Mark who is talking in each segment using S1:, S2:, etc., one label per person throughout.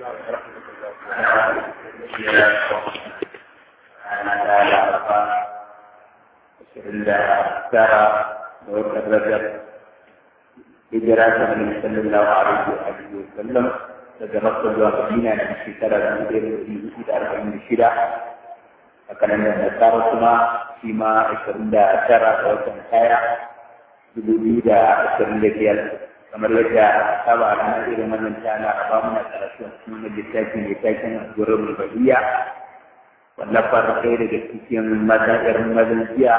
S1: hijira ta Nabi sallallahu alaihi wa alihi wa sallam daga Makka zuwa Madina na shekara da ɗaya da ɗari da arba'in da shida a kalandar da tsara kuma shi ma ashirin da tara ga watan kaya dubu biyu da ashirin da biyar kamar yadda saba a ranar irin wannan ta na raba muna karatu a cikin wani littafi mai taken gurin bahiyya wallafar ɗaya daga cikin mazaɗar mazan jiya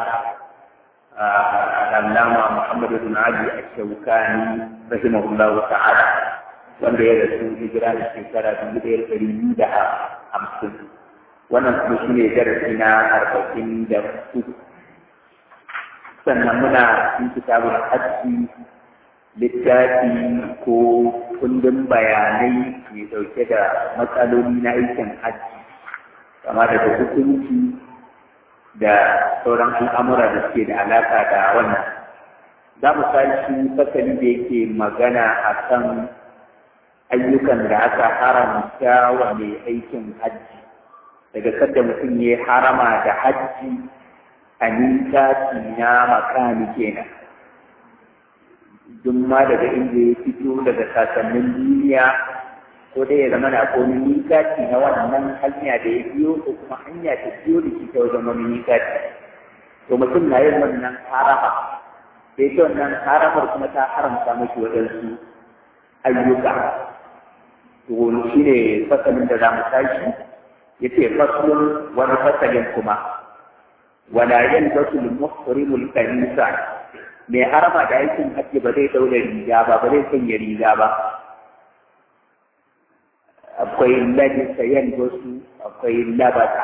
S1: العلامة محمد بن علي الشوكاني رحمه الله تعالى wanda ya rasu hijira da shekara dubu ɗaya ɗari biyu da hamsin wannan kuma shi ne darasi na arba'in da uku sannan muna cikin kitabun hajji littafi ko kundin bayanai mai ɗauke da matsaloli na aikin hajji kama daga hukunci da sauran al'amura da suke da alaƙa da wannan za mu tashi fasali da yake magana a kan ayyukan da aka haramta wa mai aikin hajji daga sadda mutum ya harama da hajji a nisati na makami kenan duk ma daga inda ya fito daga sasannin duniya ko dai ya zama da akwai wani mikati na wannan hanya da ya biyo ko kuma hanya ta biyo da shi ta wajen wani mikati to mutum na yin wannan harama sai ta wannan haramar kuma ta haramta mashi waɗansu ayyuka to shi ne fasalin da za mu tashi ya ce fasalin wani fasalin kuma wala yan basul muhrimul kanisa mai harama da aikin hajji ba zai daura riga ba ba zai sanya riga ba akwai ladisa yan wasu akwai labata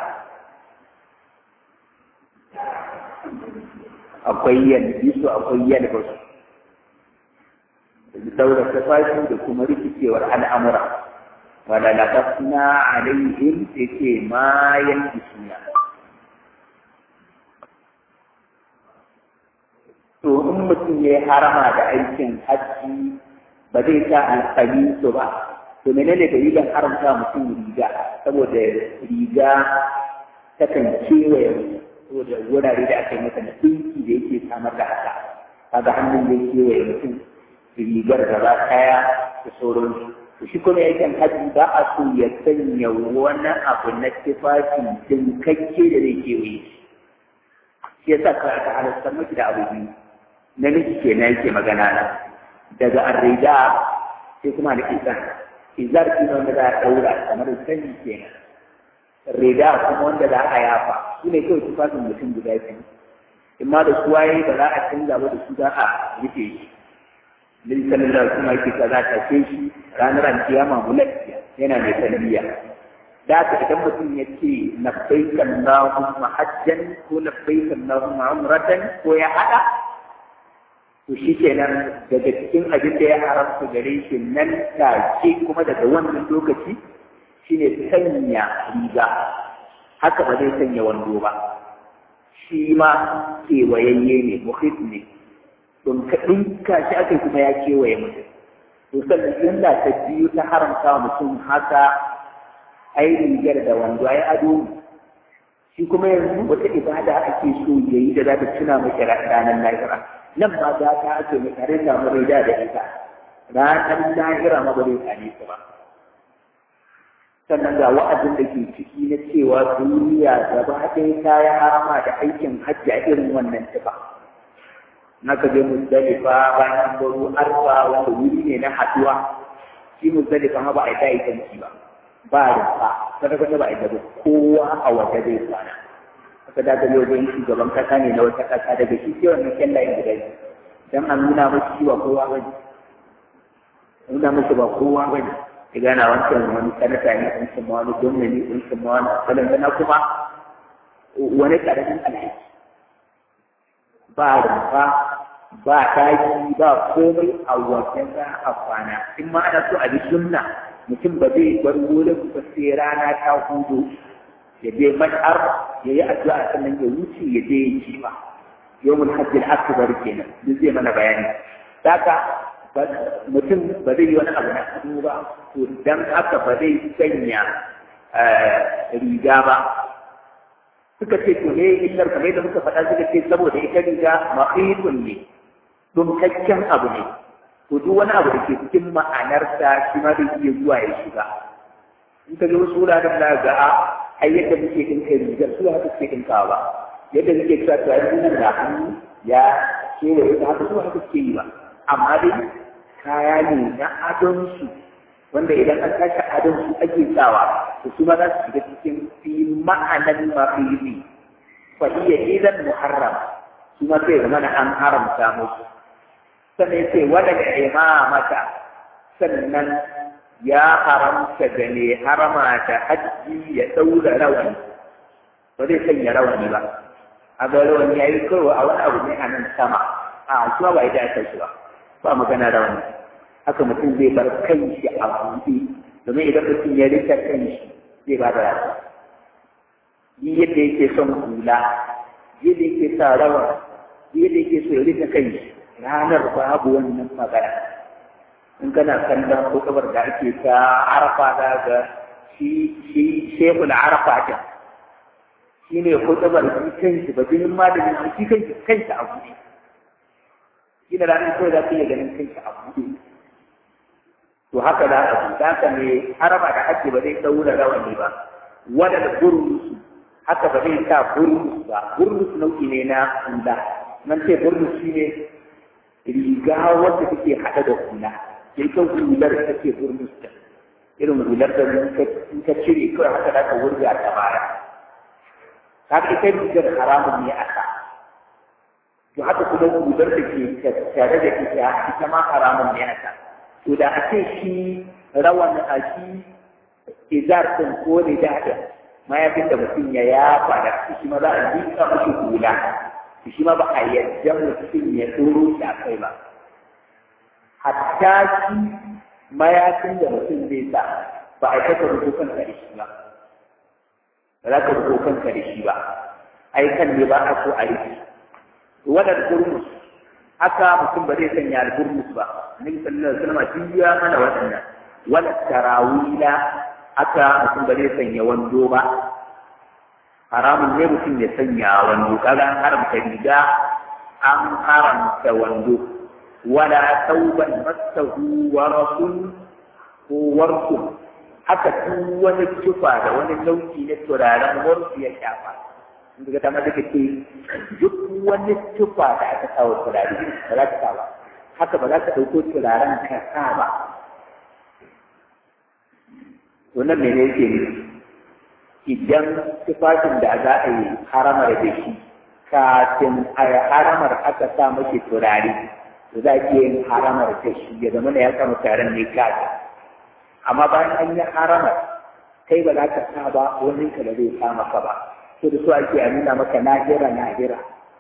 S1: akwai yanzu akwai yan wasu daura tafashi da kuma rikicewar al'amura wala laqasna alaihim yake ma yanbisuna to in mutum ya harama da aikin hajji ba zai sa alƙalisu ba to menene dalilin haramta mutum riga saboda riga takan kewaye saboda wurare da aka yi mata na ɗinki da yake samar da haka kaga hannun da kewaye mutum rigar gaba kaya da sauransu to shi kuma yakin hajji ba a so ya sanya wani abu na tufafi dinkakke da zai kewaye shi yasa ka aka halartar maki da abu biyu namiji kenan yake magana na daga arrida sai kuma da izar izar shi ne wanda za a ɗaura kamar sani kenan rida kuma wanda za a yafa su ne kawai tufafin mutum guda biyu in ma da suwa yayi ba za a canza ba da su za a rufe shi Nabi sallallahu alaihi wasallam yake kaza ta ce shi ranar alkiyama mulkiya yana mai talbiya da haka idan mutum ya ce labbaik Allahumma hajjan ko labbaik Allahumma umratan ko ya hada to shi kenan daga cikin abin da ya haramta gare shi nan take kuma daga wannan lokaci shine sanya riga haka ba zai sanya wando ba shi ma kewayayye ne muhit ne don ka ɗinka shi aka kuma ya kewaye mutum to sannan illa ta biyu ta haramta wa mutum haka ai rigar da wando ai ado shi kuma yanzu wata ibada ake so yayi da za ta tuna miki ranar lahira nan ma za ta ake mai tare da mu da da ita ranar lahira ma ba zai tsane su ba sannan ga wa'azin da ke ciki na cewa duniya gaba ɗaya ta yi harama da aikin hajji a irin wannan tufa na ka je muzdalifa bayan baro arfa wanda wuri ne na haduwa shi muzdalifa ma ba a yi ta aikanci ba ba rufa kada kada ba a yi da kowa a waje zai kwana aka da ga wajen shugaban kasa ne na wata kasa daga shi ke wannan kyallayen guda biyu dan an nuna mashi shi ba kowa bane nuna mashi ba kowa bane ya gana wancan wani sanata ne wancan ma wani gwamna ne wancan ma wani kalangana kuma wani karamin alhaji ba rumfa ba taki ba komai a wajen za a kwana in ma ana so a bi sunna mutum ba zai bar wurin ba sai rana ta hudu ya je mas'ar ya yi addu'a sannan ya wuce ya je ya ci ba yawmul hajj al-akbar kenan duk zai mana bayani haka mutum ba zai yi wani abu na hannu ba to dan haka ba zai sanya riga ba suka ce to ne illar kamar da muka faɗa suka ce saboda ita riga mahidun ne dumkakken abu ne to duk wani abu da ke cikin ma'anarsa shi ma zai iya zuwa ya shiga in ka ga wasu wuraren da ga a ai yadda muke dinka rigar su haka suke dinkawa ba yadda muke cewa to ai nan da hannu ya kewaye ta haka su haka suke yi ba amma dai kaya ne na adon su wanda idan an tashi adon su ake sawa to su ma za su shiga cikin fi ma'anan mafili fa iya idan muharram su ma sai zama an haramta musu sannan ya ce wadda imamata sannan ya haramta da ne harama da hajji ya ɗaura rawani ba zai sanya rawani ba a ga rawani ya yi karo a wani abu ne a nan sama a kuma ba ya dace shi ba ba magana rawani haka mutum zai bar kanshi a buɗe domin idan mutum ya rika kanshi zai ba da rasa yi yadda yake son hula yadda yake sa rawa yadda yake so ya rika kanshi ranar babu wannan magana in kana kallon kutubar da ake ta arafa da ga shi shi shehul arafa ta shi ne kutubar shi kanshi ba jinin malamin shi kanshi kanshi a buɗe shi da ranar kawai za ka iya ganin kanshi a buɗe to haka za a buɗe haka ne haraba da ake ba zai ɗaura rawani ba wadda burnusu haka ba zai sa burnus ba burnus nau'i ne na hula nan ce burnus shi ne riga wacce take haɗa da hula sai kan hular da take burnus da irin hular da in ka cire kawai haka za ka wurga ta baya ka ga ita rigar haramun ne a ka to haka kuma hular da ke tare da ita ita ma haramun ne a ka to da a ce shi rawan a shi izar ɗin ko ne da mayafin da mutum ya yafa da shi ma za a jika mashi hula shi ma ba a yadda mutum ya tsoro shi a kai ba hatta shi mayafin da mutum zai sa ba a kaka rubo kanka da shi ba ba za ka rubo kanka da shi ba ai kan ne ba a so a rike wadar gurmus haka mutum ba zai sanya al-gurmus ba annabi sallallahu alaihi wasallam shi ya mana waɗannan wala tarawila haka mutum ba zai sanya wando ba haramun ne mutum ya sanya wando kaga an haramta riga an haramta wando wala tauban masahu warasun ko warsun haka duk wani tufa da wani nau'i na turaren warsu ya shafa daga ta mata ke duk wani tufa da aka kawo turare ba za ka sa ba haka ba za ka ɗauko turaren ka sa ba wannan mene yake ne idan tufafin da za a yi haramar da shi kafin a yi haramar aka sa mashi turare to za ki yin haramar da shi ya zama da ya samu taron ne kafin amma bayan an yi haramar kai ba za ka sa ba wani ka da zai sa maka ba to da so ake a nuna maka nahira nahira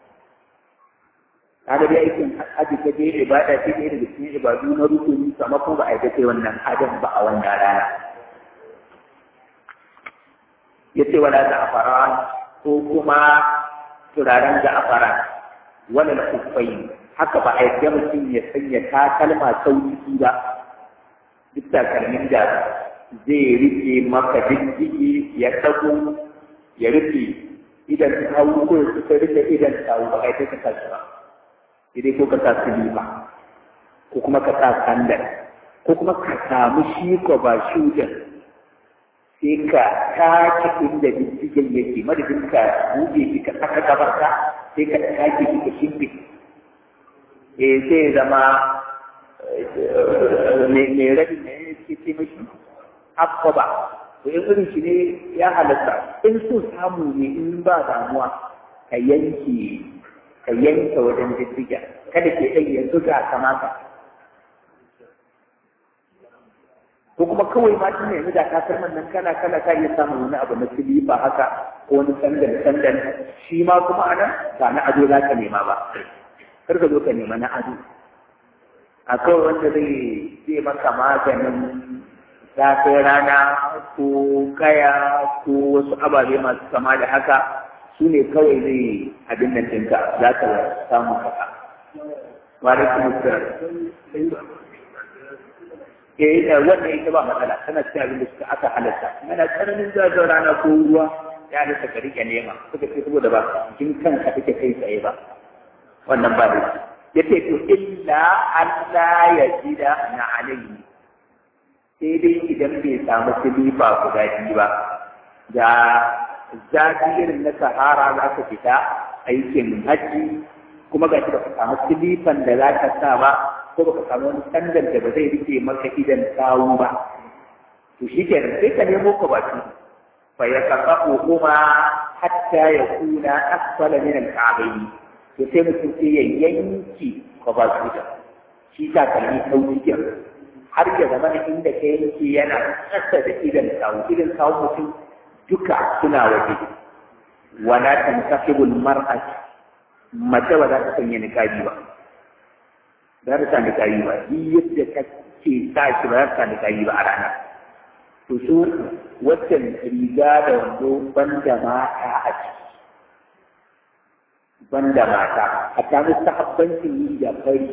S1: kaga dai aikin haji ta je ibada ce ne daga cikin ibadu na rukuni amma kuma ba a yi kai wannan adam ba a wannan rana ya ce wala za'afaran ko kuma turaren za'afaran wala na kufai haka ba a yadda mutum ya sanya takalma sauki ba duk takalmin da zai rufe maka diddigi ya tago ya rufe idan ta hau ko ya kusa rufe idan ta hau ba a yadda ka tashi ba idai ko ka sa silima ko kuma ka sa sandal ko kuma ka samu shi ko ba shudan sai ka take inda diddigen yake madadin ka buɗe shi ka saka gabarka sai ka take shi ka shimfi eh sai zama mai rabi ne ke ce mashi akwaba to in irin shi ne ya halatta in so samu ne in ba damuwa ka yanke ka yanke wajen diddigen kada ke ɗan yanzu ga kamata ko kuma kawai ma shi ne yanzu da kasar nan kana kana ka iya samun wani abu na silifa haka ko wani sandan sandan shi ma kuma anan ba na ado za ka nema ba kar ka zo ka nema na ado a kawai wanda zai zai maka maganin zafin rana ko kaya ko wasu ababe masu kama da haka su ne kawai zai abin nan ɗinka za ka samu haka wa alaikum assalam eh da wannan ita ba matsala tana cikin abin da suka aka halatta yana tsananin zazzawa rana ko ruwa ya halatta ka rike nema suka ce saboda ba jikin kanka take kai tsaye ba wannan ba da ya ce to illa Allah ya jida na alayhi sai dai idan bai samu silifa guda biyu ba da zafi irin na sahara za ka fita aikin hajji kuma ga shi ba ka samu silifan da za ka sa ba ko ba ka samu wani sandan da ba zai rike maka idan sawu ba to shi ke sai ka nemo ka baki fa ya kafa kuma hatta ya kuna asfala min al-ka'bayn to sai mutum sai ya yanki ka ba su da shi ta kalli sauki ke har ya zama inda ka yanki yana kasa da idan sawu idan sawu mutum duka suna waje wala tankasibul mar'at mace ba za ta sanya niqabi ba ba za ta niqabi ba ni yadda kake sa shi ba za ta niqabi ba a rana to su waccan riga da wando banda mata a ciki banda mata a ta mustahabbancin yi da fari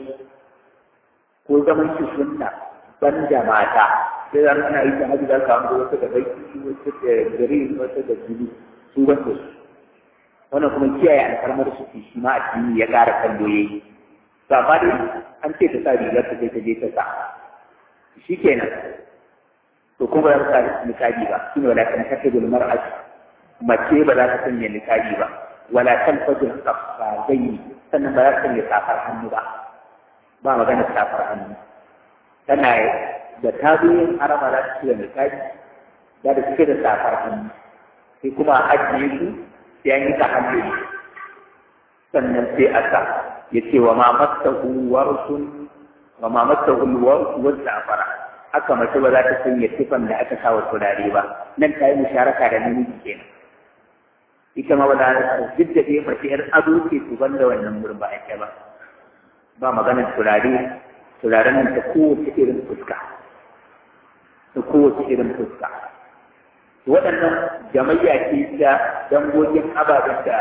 S1: ko zaman shi sunna banda mata sai zan ana yi ta hajji za ka hango wata da baki wata da green wata da blue su wanda su wannan kuma kiyaye alfarmar su shi ma addini ya ƙara kallo yayi to amma dai an ce ta sa rigar ta sai ta je ta sa shi kenan to kuma ba za ta sa nikabi ba shine wala kan kasabul mar'at mace ba za ta sanya nikabi ba wala kan fajr qaffazaini sannan ba za ta sanya safar hannu ba ba magana safar hannu tana da ta zo yin harama za ta cire nikabi za ta cire da safar hannu sai kuma a ajiye su sai an yi ta hannu sannan sai a sa ya ce wa ma mastahu warsun wa ma mastahu warsu wa safara haka mace ba za ta sanya tifan da aka sa wa turare ba nan ta yi musharaka da namiji kenan ita ma ba za ta duk da dai mace yar ado ce su banda wannan gurin ba ake ba ba maganar turare turaren nan ta kowace irin fuska ta kowace irin fuska waɗannan jamayya ce ta dangogin ababen da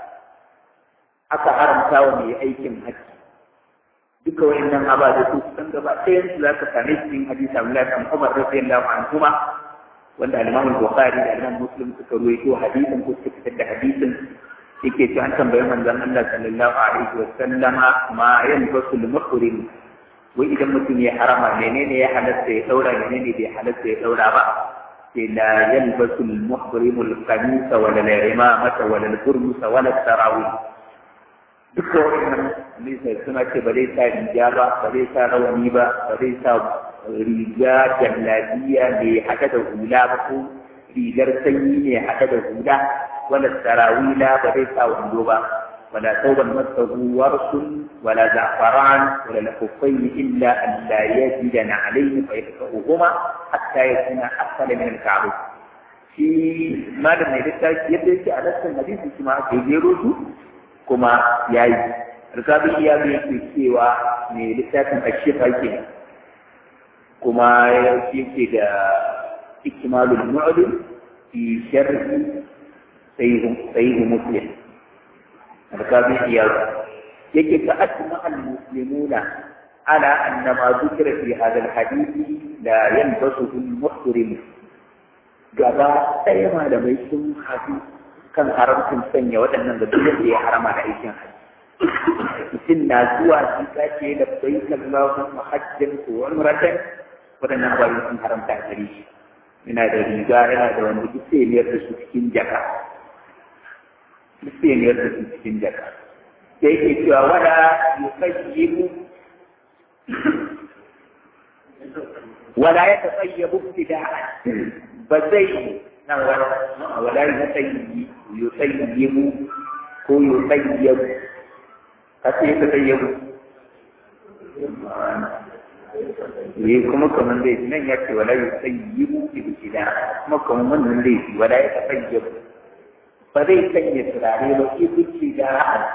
S1: aka haramta wa mai aikin haji duka wayannan ababe su san gaba ɗayan su zaka same su cikin hadisi Abdullahi bin Umar radiyallahu anhuma wanda al-Imam Bukhari da Imam Muslim suka ruwaito hadisin ko suka fitar da hadisin yake cewa an tambayi manzon Allah sallallahu alaihi wa sallama ma yanfasu al-muhrim wai idan mutum ya harama menene ya halatta ya daura menene bai halatta ya daura ba sai la yalbasu al-muhrim al-qamisa wala al-imamata wala al-burmus wala al-tarawih duka wannan nisa suna ce ba zai sa riga ba ba zai sa rawani ba ba zai sa riga jallabiya mai haɗe da hula ba ko rigar sanyi mai haɗe da hula wala tarawila ba zai sa wando ba wala tauban masahu warsun wala za'faran wala lakuffai illa an la yajida na alayhi fa yataqahuma hatta yakuna asfala min al-ka'b shi malam ne littafi yadda yake a nassin hadisi shi ma aka jero su kuma ya yi rikabi ya bi yake cewa mai littafin ashifa ke kuma yake da ikmalul mu'lim fi sharhi sayyid muslim rikabi ya yake ka asma al muslimuna ala anna ma dhukira fi hadha al hadith la yanbasu al muhrim gaba ɗaya malamai sun haɗu kan haramcin sanya waɗannan da duk da ya harama da aikin hajji mutum na zuwa shi kace da bai kallahu mahajjan ko umratan waɗannan ababen sun haramta a gare shi yana da riga yana da wani duk sai miyar da su cikin jaka duk sai miyar da su cikin jaka sai yake cewa wala yukayyibu wala ya tasayyabu ibtida'an ba zai nan wala yusayyibu ko yusayyabu kace yusayyabu ne kuma kamar dai nan ya ce wala yusayyibu ibtida kuma kamar wannan dai wala ya tasayyabu ba zai sanya turare ba ibtida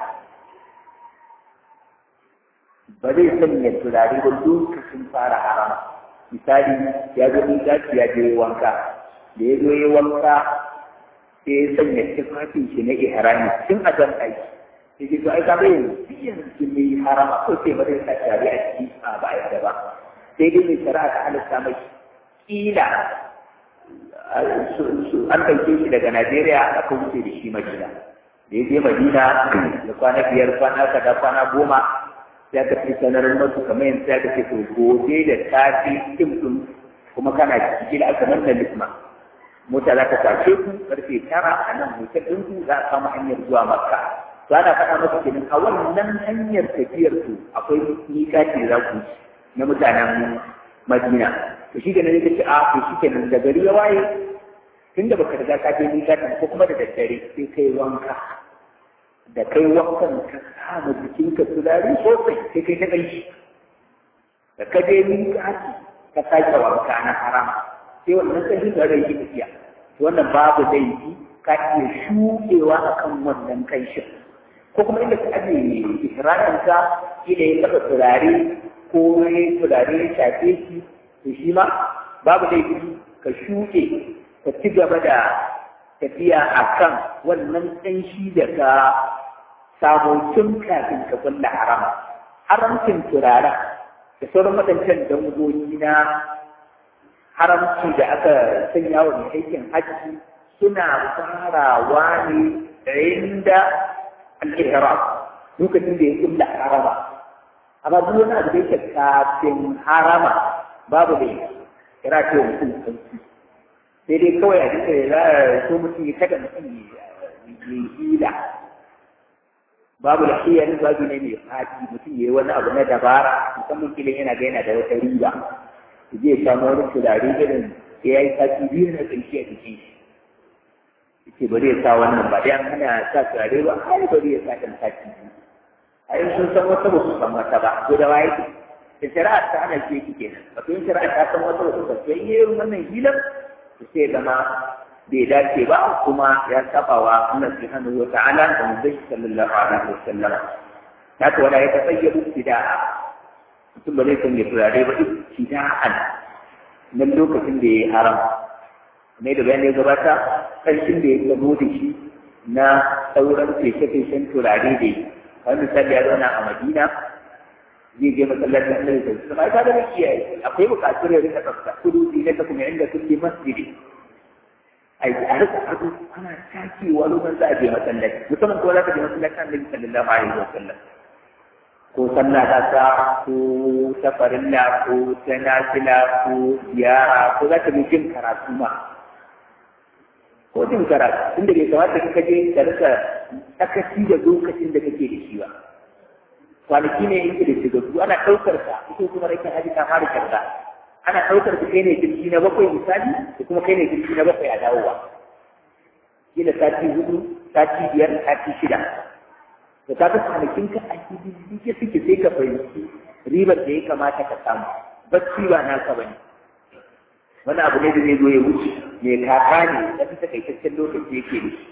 S1: ba zai sanya turare ba lokacin fara harama misali ya zo gaci ya je wanka da ya zo ya wanka sai ya sanya tufafin shi na ihrami tun a jan aiki sai ji to ai ka bai yanzu mai harama ko sai ba zai sa shari'a ciki a ba a ba sai dai mai shari'a ta halitta mai kila an ɗauke shi daga Najeriya aka wuce da shi Madina da ya je Madina da kwana biyar kwana kaza kwana goma sai aka fi sanar masu kamar yanzu sai aka ce to gobe da safe tim ɗin kuma kana ciki da aka nan da lisma mota za ta kwace ku karfe tara a nan hotel ɗin ku za a kama hanyar zuwa Makka to ana faɗa masa kenan a wannan hanyar tafiyar ku akwai miƙati za ku na mutanen Madina to shi kenan ka ce a to shi kenan da gari ya waye tunda baka riga ka je miƙatin ko kuma da daddare sai kai wanka da kai wankan ka kama jikinka turare sosai sai kai ta ƙanshi da ka je miƙati ka sake wanka na harama sai wannan ƙanshin da rai tafiya wannan babu laifi ka iya shuɗewa akan wannan ƙanshin ko kuma inda ka aje ihraminka ila ya taɓa turare ko ya turare ya shafe shi to shi ma babu laifi ka shuɗe ka ci gaba da tafiya a kan wannan ƙanshi da ka samu tun kafin ka kulla harama haramcin turaren da sauran waɗancan dangogi na haramci da aka sanya wa mai aikin hajji suna farawa ne inda al-ihram lokacin da ya kulla harama amma duk wani abu da yake kafin harama babu da kira ce mutum sauki sai dai kawai a duka ya za a so mutum ya kada mutum ya hila babu da shi yanzu babu ne mai fati mutum ya yi wani abu na dabara musamman kilin yana ga yana da wata riba ya je ya samu wani turare irin sai ya yi sati biyu na ƙarshe a jikin shi ce bari ya sa wannan ba dai an hana sa turare ba ai bari ya sa ɗan sati biyu ai sun san wata ba su san wata ba ko da waye da shari'a ta hana ce kike nan wato in shari'a ta san wata wata ba sai yi wannan hilar to sai zama bai dace ba kuma ya saba wa Allah subhanahu wa ta'ala da manzon sallallahu alaihi wasallam haka wala ya tasayyabu ibtida'a mutum ba zai san ya turare ba ibtida'an nan lokacin da ya haram ne da bayan ya gabata ƙarshen da ya gabo da shi na sauran feshe-feshen turare da yi wani misali ya zauna a madina zai je masallacin annabi sallallahu alaihi wasallam ai da kiyaye akwai bukatun ya rika tsafta kudu ne da kuma inda kulli masjidi ai a rika ado ana takewa lokacin za a je masallaci musamman ko za ka je masallacin annabi sallallahu alaihi wasallam ko sallah ta sa ko ta farilla ko ta nafila ko ziyara ko za ka je jin karatu ma ko jin karatu inda bai kamata ka je ka rika sakaci da lokacin da kake da shi ba kwanaki ne yake da shigagu ana ɗaukar ka ita kuma rikin haji ta fara kyauta ana ɗaukar ka kai ne jirgi na bakwai misali da kuma kai ne jirgi na bakwai a dawowa kila sati hudu sati biyar sati shida da ta fi kwanakin ka a ke suke sai ka fahimci ribar da ya kamata ka samu bacci ba naka bane wani abu ne da zai zo ya wuce mai kaka ne da fi takaitaccen lokaci yake da shi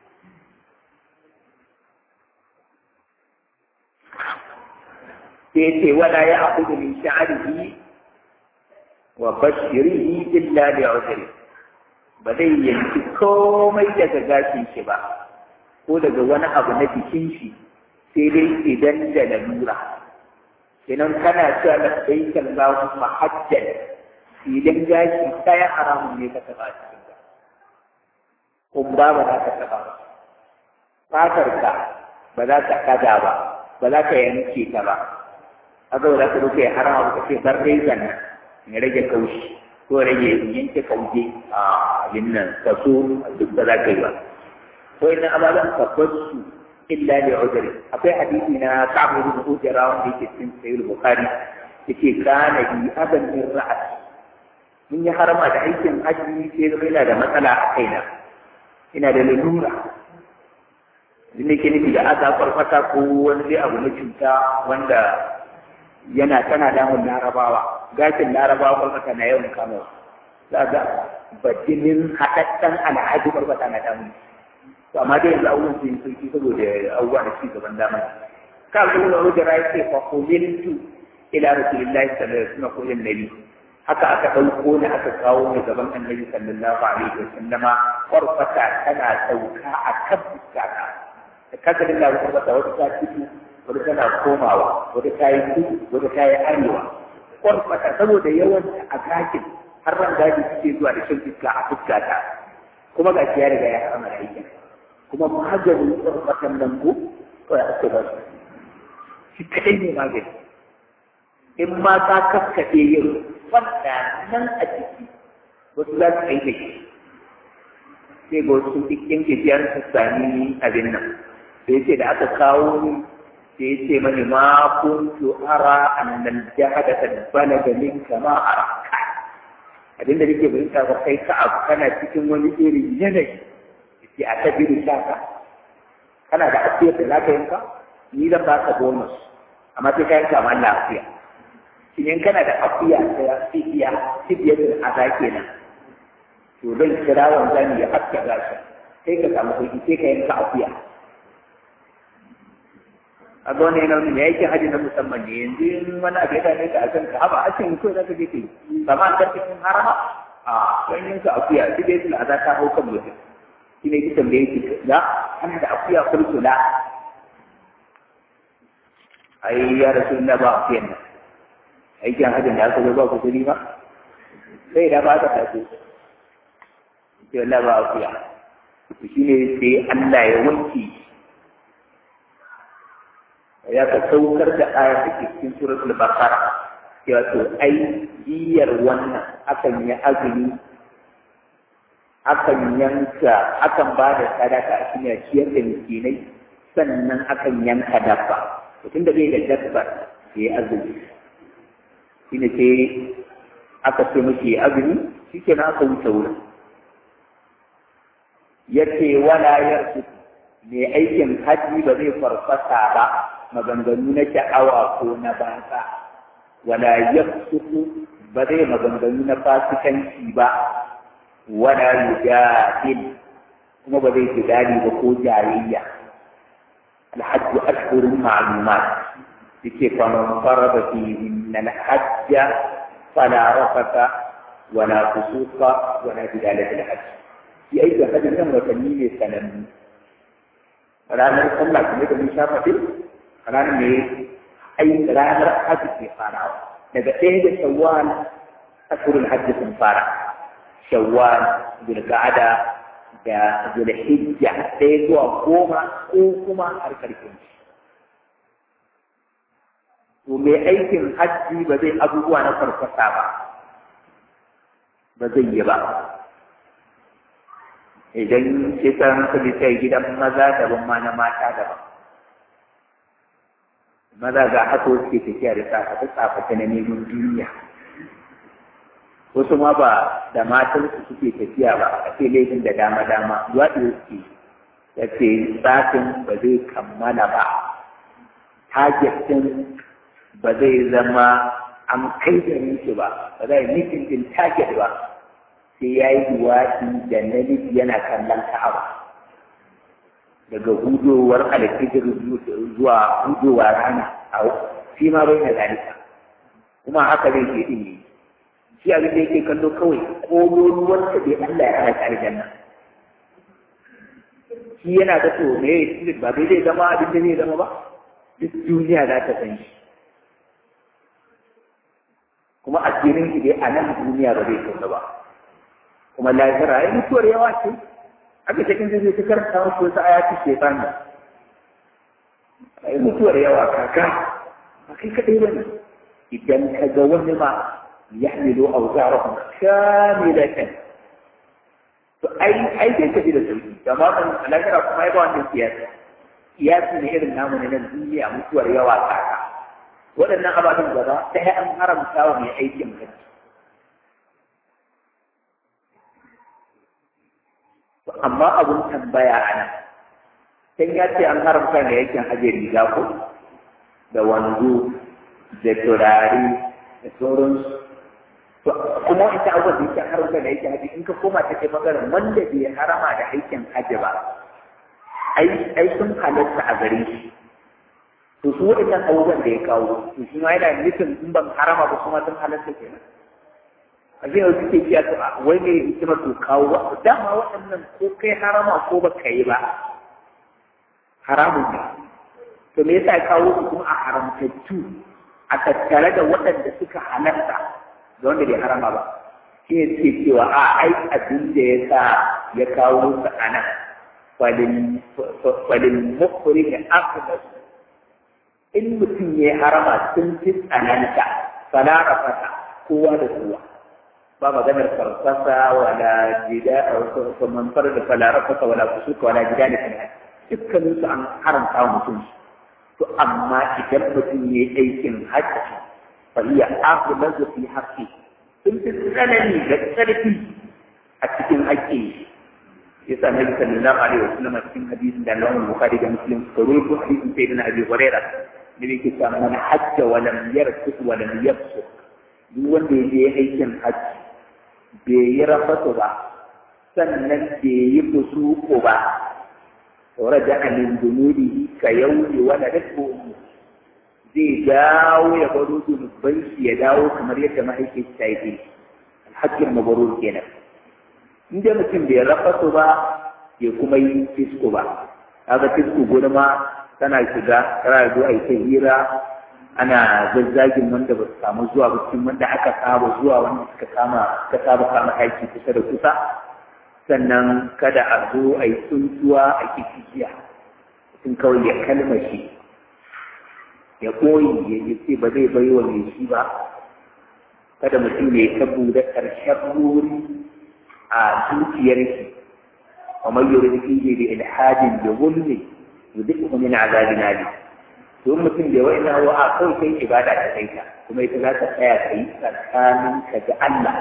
S1: sai ce wala ya akudu min sha'arihi wa bashirihi illa bi udri ba zai yanki komai daga gashin shi ba ko daga wani abu na jikin shi sai dai idan da lalura kenan kana cewa labbaik Allahumma hajjan idan gashi ɗaya haramun ne ka taɓa cikin ka kumba ba za ka taɓa ba fatarka ba za ka kada ba ba za ka yanke ta ba haka ba za ka rufe harama ba ka ce bar rezan nan ya rage kaushi ko rage yanke kauje a yin nan kaso duk da za ka yi ba ko ina ababen ka bar su illa li udri akwai hadisi na Ka'ab ibn Ujra wanda yake cikin Sahih Bukhari yake kana bi aban min ra'at mun yi harama da aikin haji sai zama yana da matsala a kaina ina da lalura din ne ke nufi da aka farfata ko wani dai abu na cuta wanda yana tana damun larabawa gashin larabawa farfata na yawan kama za ga bajinin haɗaɗɗen alhaji farfata na damun to amma dai yanzu abubuwan sun yi sauki saboda abubuwa da ci gaban zamani ka ga wani wajen rayu ce fa kumintu ila rasulillahi sallallahu alaihi wasallam ko nabi haka aka ɗauko ni aka kawo ni gaban annabi sallallahu alaihi wa sallama farfata tana sauka a kan fuskata da kaka dinga wata wata wata ta fito wata tana komawa wata ta yi kudu wata ta yi arewa kwarkwata saboda yawan a gakin har ran gaji suke zuwa da shan iska a fuskata kuma ga ya riga ya kama da aikin kuma maganin kwarkwatan nan ko kawai ake ba su shi kadai ne magani in ma ka kaskaɗe yin wanda nan a ciki wasu za su kai da shi sai ga wasu ɗin gajiyar su sami abin nan sai ce da aka kawo ni sai ce mani ma kuntu ara annal jahada balaga minka ma ara abin da nake bayyana ba kai ka abu kana cikin wani irin yanayi sai a ta biyu shaka kana da asiyar da zaka yanka ni zan ba ka bonus amma sai ka yanka ma Allah afiya shi in kana da afiya da fidiya fidiya da aza kenan to zan kira wanzan ya haska gashi sai ka samu kuɗi sai ka yanka afiya a ga wani yana ya yake haji na musamman ne yanzu in wani abu ya dame ka a kan ka haba a cikin kawai za ka je ka yi sama a cikin harama a wani yanka akuya duk da yake za ta hau kan mutum shi ne ki tambaye ki da ana da akuya kulkula ai ya rasu na ba akuyan nan aikin hajjin da aka zo ba kusuri ba sai da ba ka tafi sai Allah ba akuya shi ne sai Allah ya wanke ya ka saukar da aya da ke cikin suratul baqara cewa to ai diyar wannan akan yi azumi akan yanka akan ba da sadaka a cikin ciyar da miskinai sannan akan yanka dabba mutum da bai da dabba ya yi azumi shi ne sai aka ce mashi azumi shi ke na aka wuce wurin ya ce wala yarsu mai aikin haji ba zai farfasa ba maganganu na sha'awa ko na banza wala yafsuku ba zai maganganu na fasikanci ba wala yujadil kuma ba zai jidali ba ko jayayya الحج أشهر معلومات لكي فمن فرض فيهن الحج فلا رفث ولا فسوق ولا جدال في الحج في أي حج من وتنين سنن ranar sallah kuma da mun shafa din ranar ne ai ranar hajji ke farawa daga ɗaya da shawwal ashurul hajji sun fara shawwal zulqa'ada da zulhijja ɗaya zuwa goma ko kuma har ƙarshen shi to mai aikin hajji ba zai abubuwa na farfasa ba ba zai yi ba idan kisan kudi sai gidan maza daban ma na mata daban maza ga haka suke tafiya da tsafafi tsafafi na neman duniya wasu ma ba da matan su suke tafiya ba a ce laifin da dama dama waɗi suke ya ce tsafin ba zai kammala ba target ɗin ba zai zama an kai da shi ba ba zai nufin din target ba sai ya yi duwatsi da namiji yana kallon ka'aba daga hudowar alfijir zuwa hudowar rana a shi ma bai na zalika kuma haka zai ke ɗin yi shi abin da yake kallo kawai kololuwar ta bai Allah ya hana tare janna shi yana da to me ya ba bai zai zama abin da zai zama ba duk duniya za ta san shi kuma asirin shi dai a nan duniya ba zai kauna ba kuma lahira ai mutuwar yawa ce aka cikin zai ta karanta wasu wasu ayati shefani ai mutuwar yawa kaka ba kai kaɗai ba ne idan ka ga wani ma yahmilu awzarahum kamilatan to ai ai sai ka ji da sauki amma kan lahira kuma ai ba wannan siyasa siyasi ne irin namu ne na duniya mutuwar yawa kaka waɗannan ababen gaba ɗaya an haramta wa mai aikin hajji amma abun tambaya a nan sai ya ce an haramta mai aikin hajji riga ko da wanzu da turare da sauransu kuma ita abubuwan da yake haramta da aikin hajji in ka koma ta kai maganar wanda bai harama da aikin hajji ba ai sun halatta a gare shi to su waɗannan abubuwan da ya kawo to shi ma yana nufin in ban harama ba kuma sun halatta kenan a zai yau suke biya to wai ne hikimar to kawo dama waɗannan ko kai harama ko ba ka yi ba haramun ne to me yasa kawo su kuma a haramtattu a tattare da waɗanda suka halarta da wanda bai harama ba shi ne suke cewa a ai abin da ya sa ya kawo su a nan falin mukuri da akubas in mutum ya harama sun fi tsananta falara fata kowa da kowa ba maganar farfasa wala jida a manfar da falara fata wala kusurka wala jida da kan dukkanin su an haramta wa mutum to amma idan mutum ya yi aikin hajji fa hiya akubas fi haqqi sun fi tsanani da ƙarfi a cikin haƙƙi ya sa nabi sallallahu alaihi wasallam a cikin hadisin da Allah Bukhari da Muslim suka rubuta hadisin sai na Abi Hurairah da yake cewa man hajja wa lam yarfus wa lam yafsuq duk wanda ya je aikin hajji bai yi rafatu ba sannan bai yi fusuko ba to raja'a min dunubihi ka yawmi wala dakku zai dawo ya baro zunuban shi ya dawo kamar yadda mahaifin ta yi alhakin mabarur kenan in dai mutum bai rafasu ba ya kuma yi fisko ba kaga fisko gulma tana shiga tana zo a yi ta hira ana zazzagin wanda ba su samu zuwa ba cikin wanda aka saba zuwa wanda suka kama ka saba kama aiki kusa da kusa sannan kada a zo a yi tsuntuwa a kikiya mutum kawai ya kalmashi ya koyi ya ce ba zai bai wa mai shi ba kada mutum ya ta buɗe ƙarshen wuri a zuciyar shi wa mai yuri da fiye da ilhadin da gulmi da duk kuma yana azabi na ne to mutum da wa'in na wa a kawai kai ibada ta kai ta kuma ita za ta tsaya ka yi tsakanin ka ga Allah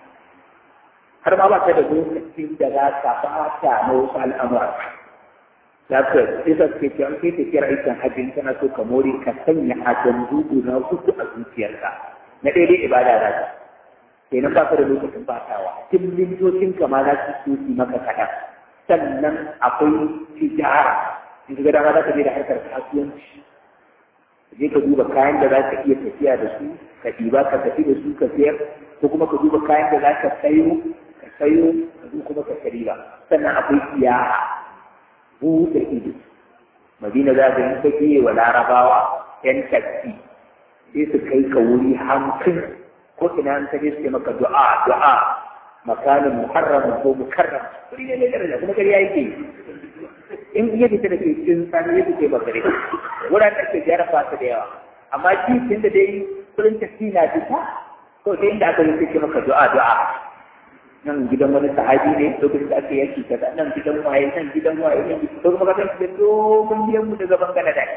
S1: har ma ba ka da lokacin da za ka fata na wasu al'amura za ka isa ke ce an kai tafiyar aikin hajji kana so ka more ka sanya ajan dubu na hudu a zuciyarka na daidai ibada za ka kenan ba ka da lokacin fatawa tun mintocin ka ma za su so su maka kaɗan sannan akwai tijara in ka ga dama za ka je da harkar kasuwanci je ka duba kayan da za ka iya tafiya da su ka ɗiba ka tafi da su ka sayar ko kuma ka duba kayan da za ka sayo ka sayo ka kuma ka ba sannan akwai siyaha buɗe ido madina za ka yi take wa larabawa yan taksi sai su kai ka wuri hamsin ko ina an kaje su maka du'a du'a makanin muharram ko mukarram wuri ne ne daraja kuma kariya yake in iya fita da ke cikin sani ya fice bakare wuran da ke jarafa su da yawa amma shi tun da dai kullum taksi na fita to sai inda aka yi sai maka du'a du'a nan gidan wani sahabi ne lokacin da aka yanki kaza nan gidan waye nan gidan waye nan to kuma ka san da dogon gidan mu daga bangala da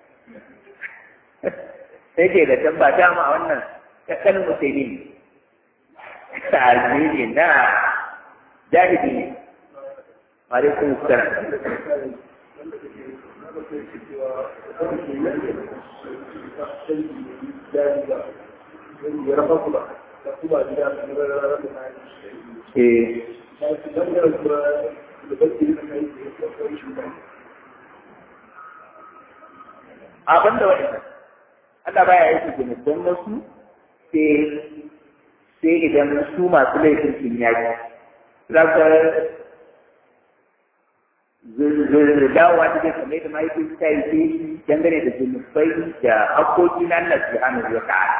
S1: sai ke da tamba ta ma wannan kakan musulmi ne sahabi ne na jahili ne alaikum salam Eh. abin da wani Allah baya yi su gini don wasu sai idan su masu laifin sun yaki za ka dawowa ta ke kamar da mahaifin ta yi ce dangane da zunubai da hakoki na Allah subhanahu wa ta'ala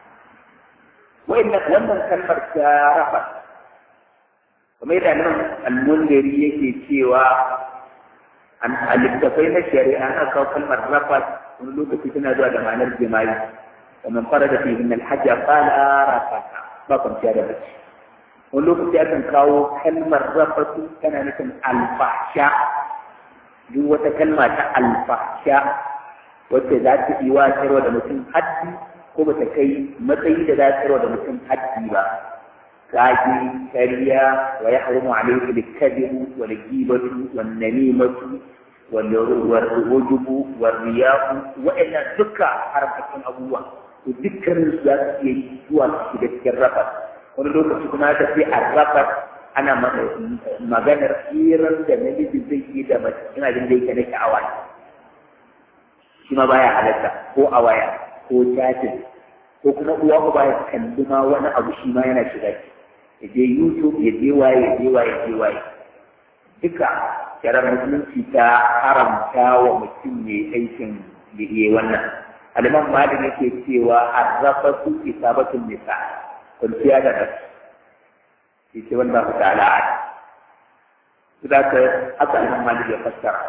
S1: wannan kalmar ta rafa kamar yadda nan almundari yake cewa an halittafai na shari'a an kawo kalmar rafat wani lokaci tana zuwa da ma'anar jima'i ومن فرد فيهن الحج قال رفث ba kwanciya da bacci wani lokaci akan kawo kalmar rafatu tana nufin alfasha duk wata kalma ta alfasha wacce za ta yi wa da mutum haddi ko ba ta kai matsayi da za ta da mutum haddi ba kaji kariya wa ya haramu alaihi likadibu wa ligibatu wa namimatu wa rujubu wa riyahu wa'annan duka haramtattun abubuwa to dukkanin su za su iya yi zuwa su shiga cikin rafat wani lokaci kuma ta fi a rafat ana maganar hirar da namiji zai yi da mace ina jin da yake na sha'awa shi ma baya halatta ko a waya ko chatin ko kuma uwa ko baya kalli ma wani abu shi ma yana shiga ya je youtube ya je waye ya je waye ya je waye duka yaran musulunci ta haramta wa mutum ne aikin da iya wannan aliman malik yake cewa arrafa su isabatun nisa kwanciya da rasu shi ce wanda ku ta'ala a su da ka haka aliman malik ya fassara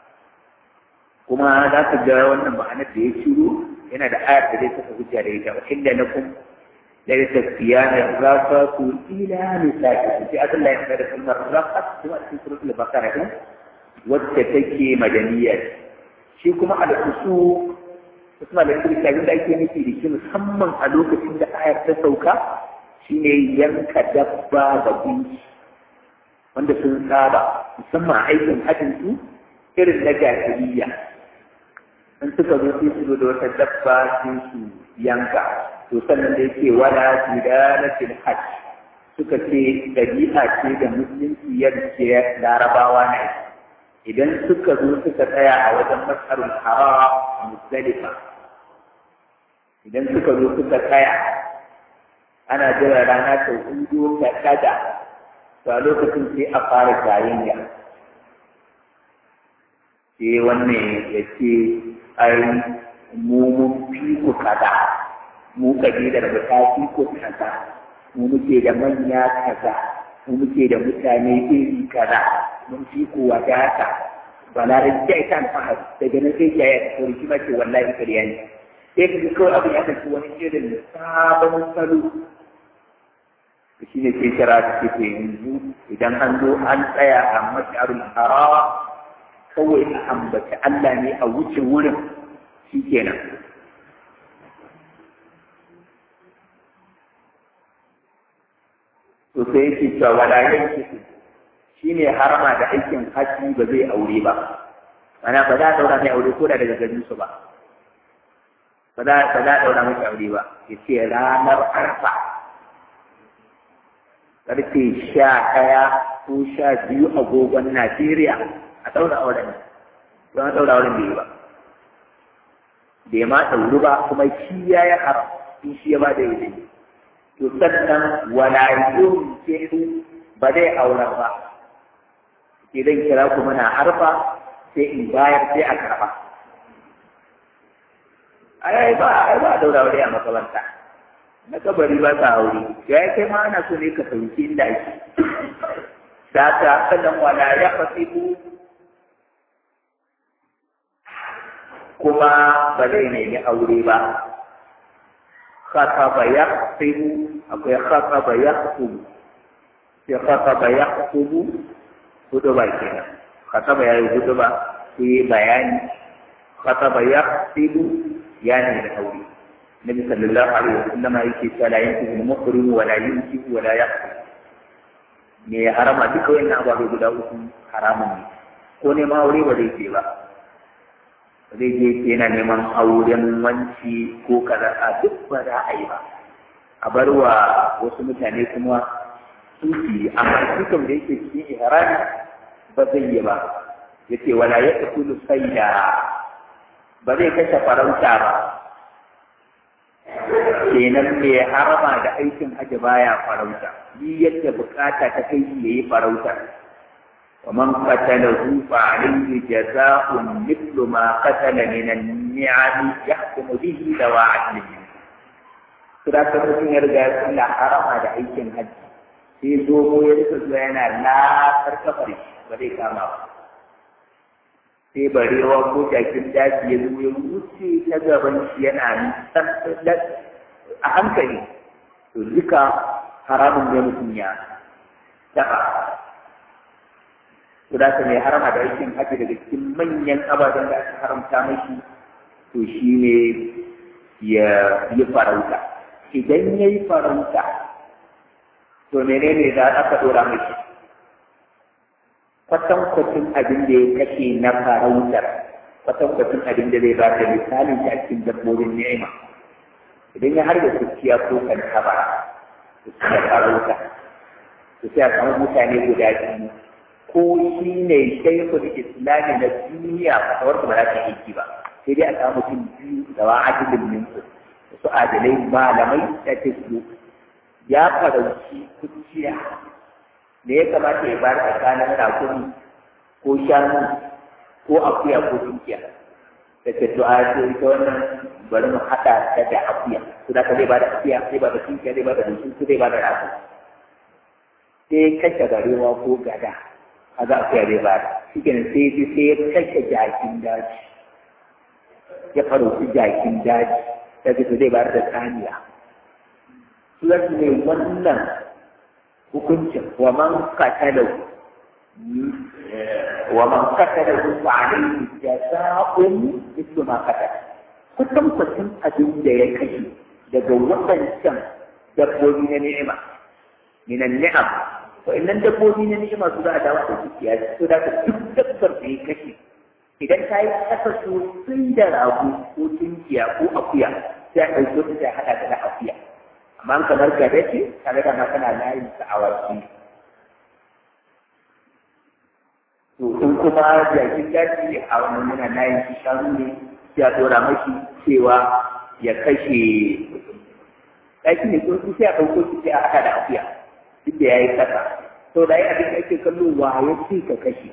S1: kuma za ka ga wannan ma'anar da ya shiru yana da ayar da zai saka hujja da ita wa inda na kun ليس الصيام الرفث إلى نسائكم في أصل الله يقول لكم الرفث هو في سورة البقرة والتتكي مدنية شيكم على الأصول اسمع لكم الكلام ده يكون في لكي musamman a lokacin da ayar ta sauka shine yanka dabba da gunki wanda sun saba musamman a aikin hajjin su irin na jahiliya in suka zo sai su da wata dabba sai su yanka to sannan da yake wala tidalatil hajj suka ce dabi'a ce da musulunci yadda larabawa ne idan suka zo suka tsaya a wajen masarul haram musdalifa idan suka zo suka tsaya ana jira rana ta hudu ta kada to a lokacin sai a fara jayayya sai wannan ya ce ai mu mun fi ku kaza mu kabilar mu ta fi ku kaza mu muke da manya kaza mu muke da mutane iri kaza mun fi ku wadata balarin jai kan fahar daga nan sai jaya ta kori shi mace wallahi kariya ne sai ka kawai abin ya tafi wani irin sabon salo shi ne sai shara ta ce to yanzu idan an zo an tsaya a masharul haram kawai a ambaci Allah ne a wuce wurin shi kenan to sai yake cewa wala yanki shi ne harama da aikin haji ba zai aure ba mana ba za a daura mai aure ko da daga garin su ba ba za a daura mai aure ba ya ce ranar arfa karfe sha ɗaya ko sha biyu agogon Najeriya a ɗaura auren don a ɗaura auren bai yi ba bai ma ɗauru ba kuma shi ya yi haram in shi ya ba da yi to sannan wala yun ke ba zai aura ba idan kira ku muna harfa sai in bayar sai a karɓa ai ba ai ba ɗaura aure a makaranta na kabari ba ta aure ya kai ma ana so ne ka fahimci inda ake da ta sannan wala ya fasibu kuma ba zai nemi aure ba khataba ya fasibu akwai khataba ya fasibu sai khataba ya fasibu hudu ba kenan khataba ya yi hudu ba sai bayani khataba ya fasibu ya nemi aure النبي صلى الله عليه وسلم yake cewa la yankihu al-muhrim wa la yankihu wa la yaqti me harama duka wannan ababe guda uku haramun ne ko ne ma aure ba zai je ba ba zai je yana neman auren wanci ko kaza a duk ba za a yi ba a bar wa wasu mutane kuma su yi amma dukan da yake cikin ihrami ba zai yi ba yace wala yaqtulu sayda ba zai kashe farauta ba kenan mai harama da aikin hajji baya farauta yi yadda bukata ta kai shi yayi farauta wa man qatalahu fa alayhi jazaa'un mithlu ma qatala min an-ni'am yahkumu bihi dawa adlihi kira ta mutum ya riga ya harama da aikin hajji sai zomo ya rika zuwa yana lafar kafar shi ba zai kama ba sai barewa ko jakin daji ya zo ya wuce ta gaban shi yana a hankali to duka haramun ne mutum ya taɓa to da ka mai harama da aikin haji daga cikin manyan ababen da aka haramta mashi to shi ne ya yi farauta idan ya yi farauta to menene za a ka ɗora mashi kwatankwacin abin da ya kashe na farautar kwatankwacin abin da zai ba da misalin shi a cikin dabbobin ni'ima idan ya harba kuciya ko kan taba to sai farauta to sai a samu mutane guda biyu ko shi ne shaikul islami na duniya fatawar ba za ta aiki ba sai dai a samu mutum biyu da wa adilin minsu su adalai malamai da ta su ya farauci kuciya me ya kamata ya bar tsakanin rakumi ko shanu ko akuya ko dukiya da ke du'a ce ita wannan bari mu haɗa ta da akuya su da ka zai ba da akuya zai ba da dukiya zai ba da dukiya zai ba da rago sai kashe garewa ko gada a za akuya zai ba da shi kenan sai ya sai ya kashe jakin daji ya farauci jakin daji ta fito zai bayar da saniya sulat ne wannan hukuncin wa man qatalahu wa man qatalahu fa alayhi jazaa'un mithlu ma qatala kusan kusan abin da ya kashe daga waɗancan dabbobi na ni'ima min ni'am wa'annan dabbobi na ni'ima su za a dawo da dukiya su da duk dabbar da ya kashe idan ta yi ƙasa sosai da rago ko tunkiya ko akuya sai a ɗauko ta sai haɗa da akuya amma kamar gada ce tare da kana layin sa a waki to in kuma jakin daji ne a wannan muna layin shi shanu ne sai a ɗora mashi cewa ya kashe ɗaki ne ko sai a ɗauko shi sai a haɗa da akuya duk da ya yi ƙasa to da yi abin da ake kallo wa ya ce ka kashe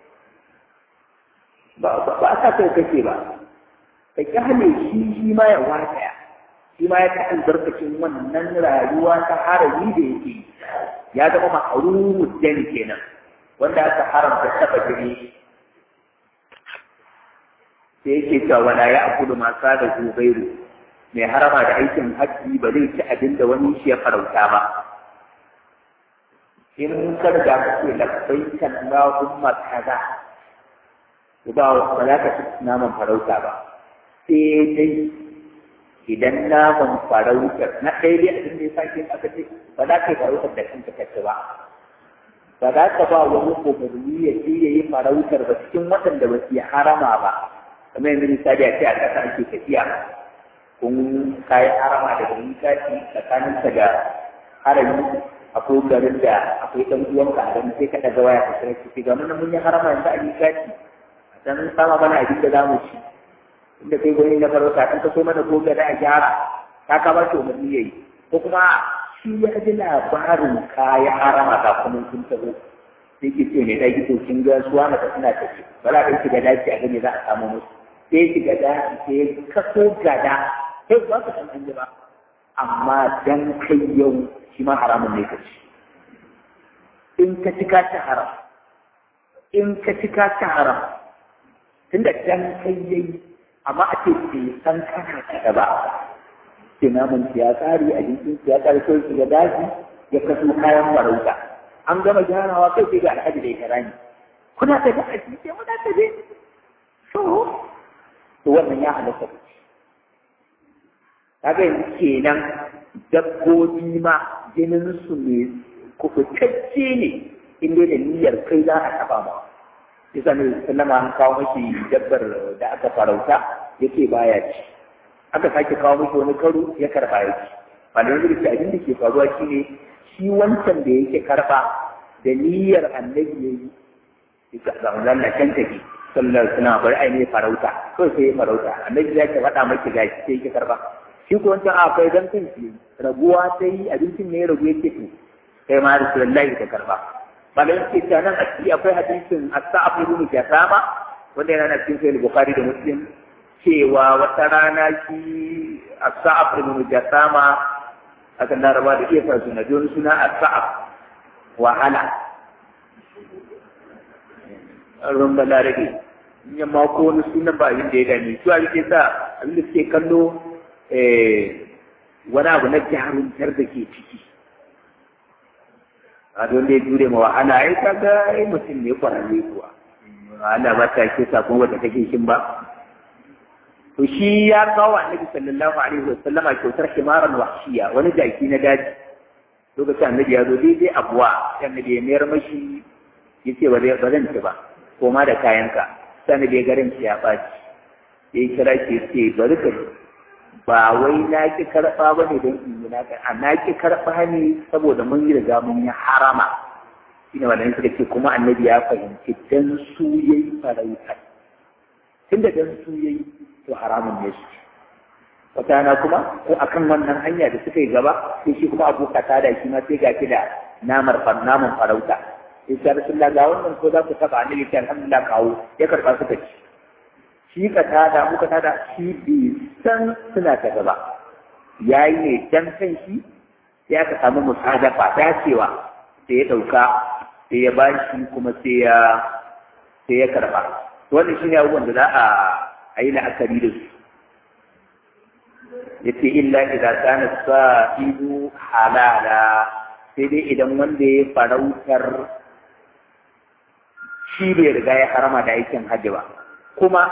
S1: ba a sa kai kashe ba ka kyale shi shi ma ya wataya shi ma ya ta albarkacin wannan rayuwa ta harami da yake ya zama ma'arumu dan kenan wanda aka haramta taba jini sai yake cewa wala ya akulu ma sada zubairu mai harama da aikin hajji ba zai ci abin da wani shi ya farauta ba in ka riga ka ce labbaika Allahumma kaza ba ba za ka ci naman farauta ba sai dai idan naman farautar na ɗaya dai abin da ya sake aka ce ba za ka yi farautar da kanka ka ci ba ba za ka ba wani umarni ya je ya yi farautar ba cikin waɗanda ba su yi harama ba kamar yanzu misali a ce a ƙasa ake tafiya kun kayi harama daga mikati tsakaninka da harami akwai garin da akwai ɗan uwanka a ganin sai ka ɗaga waya ka kira ki ga mun mun yi harama yanzu a mikati dan sama mana abin da zamu ci inda kai gwani na farauta kan ka so mana ko gada a gyara ka ka ba shi umarni yayi ko kuma shi ya ji labarin kaya harama ga kuma sun taho sai ke ce ne dai to kin ga suwa na suna tafi bala da shi gada ce a gane za a samu musu sai shi gada sai kaso gada sai ba ka san an ba amma dan kai yau shi ma haramun ne ka ci in ka ci ka ci haram in ka ci ka ci haram tunda dan kai yayi amma a ce bai san kana kada ba ke namun ya tsari a jikin ya tsari sai shi ga daji ya kaso kayan farauta an gama gyarawa kai sai ga alhaji da ya rani kuna da da aji sai muna da je so to wannan ya halatta ku kaga yanzu kenan dabbobi ma jinin su ne kufutacce ne in dai da niyyar kai za a taba ma yasa ne sallama an kawo mashi dabbar da aka farauta yake baya ci aka sake kawo mashi wani karo ya karba ya ci malamin da abin da ke faruwa shine shi wancan da yake karba da niyyar annabi ya yi yake ga wannan can take sallar suna bari ai ne farauta kawai sai ya farauta annabi ya ce faɗa maki gashi sai yake karba shi ko wancan a kai dan kan shi raguwa sai abincin ne ya ragu yake to kai ma rasulullahi ta karba malam ke ta nan a ciki akwai hadisin as-sa'ab ibn jasama wanda yana cikin sahih bukhari da muslim cewa wata rana shi as-sa'ab ibn jasama aka laraba da iya sa suna don suna as-sa'ab wahala ran balarabe in yamma ko wani sunan ba abin da ya dame su abin da sa abin da suke kallo wani abu na jarumtar da ke ciki a don da ya jure ma wahala ai kaga ai mutum ne kwararre kuwa wahala ba ta ke sakon wata take shin ba to shi ya kawo annabi sallallahu alaihi wa sallama kyautar himaran wahshiya wani jaki na daji lokacin annabi ya zo daidai abuwa sai annabi ya mayar mashi yace ba ba zan ci ba koma da kayanka sai annabi ya garin shi ya baci sai kira ke ce bari ka ba wai na ki karɓa ba ne don in yi naka a na ki karɓa ne saboda mun yi riga mun yi harama shi ne wannan suka ce kuma annabi ya fahimci dan su ya yi farauta tun da dan su ya yi to haramun ne su wata na kuma ko akan wannan hanya da suka yi gaba sai shi kuma abu kata da shi ma sai ga da namar naman farauta sai sai rasulullah ga wannan ko za ku taba annabi sai alhamdulillah kawo ya karba suka ci shi ka tada muka tada shi bai san suna ta gaba yayi ne dan kan shi sai aka samu musadafa dacewa sai ya dauka sai ya bashi kuma sai ya sai ya karba wannan shine abubuwan da za a a yi la'akari da su yace illa idza kana sa'idu halala sai dai idan wanda ya farautar shi bai riga ya harama da aikin hajji ba kuma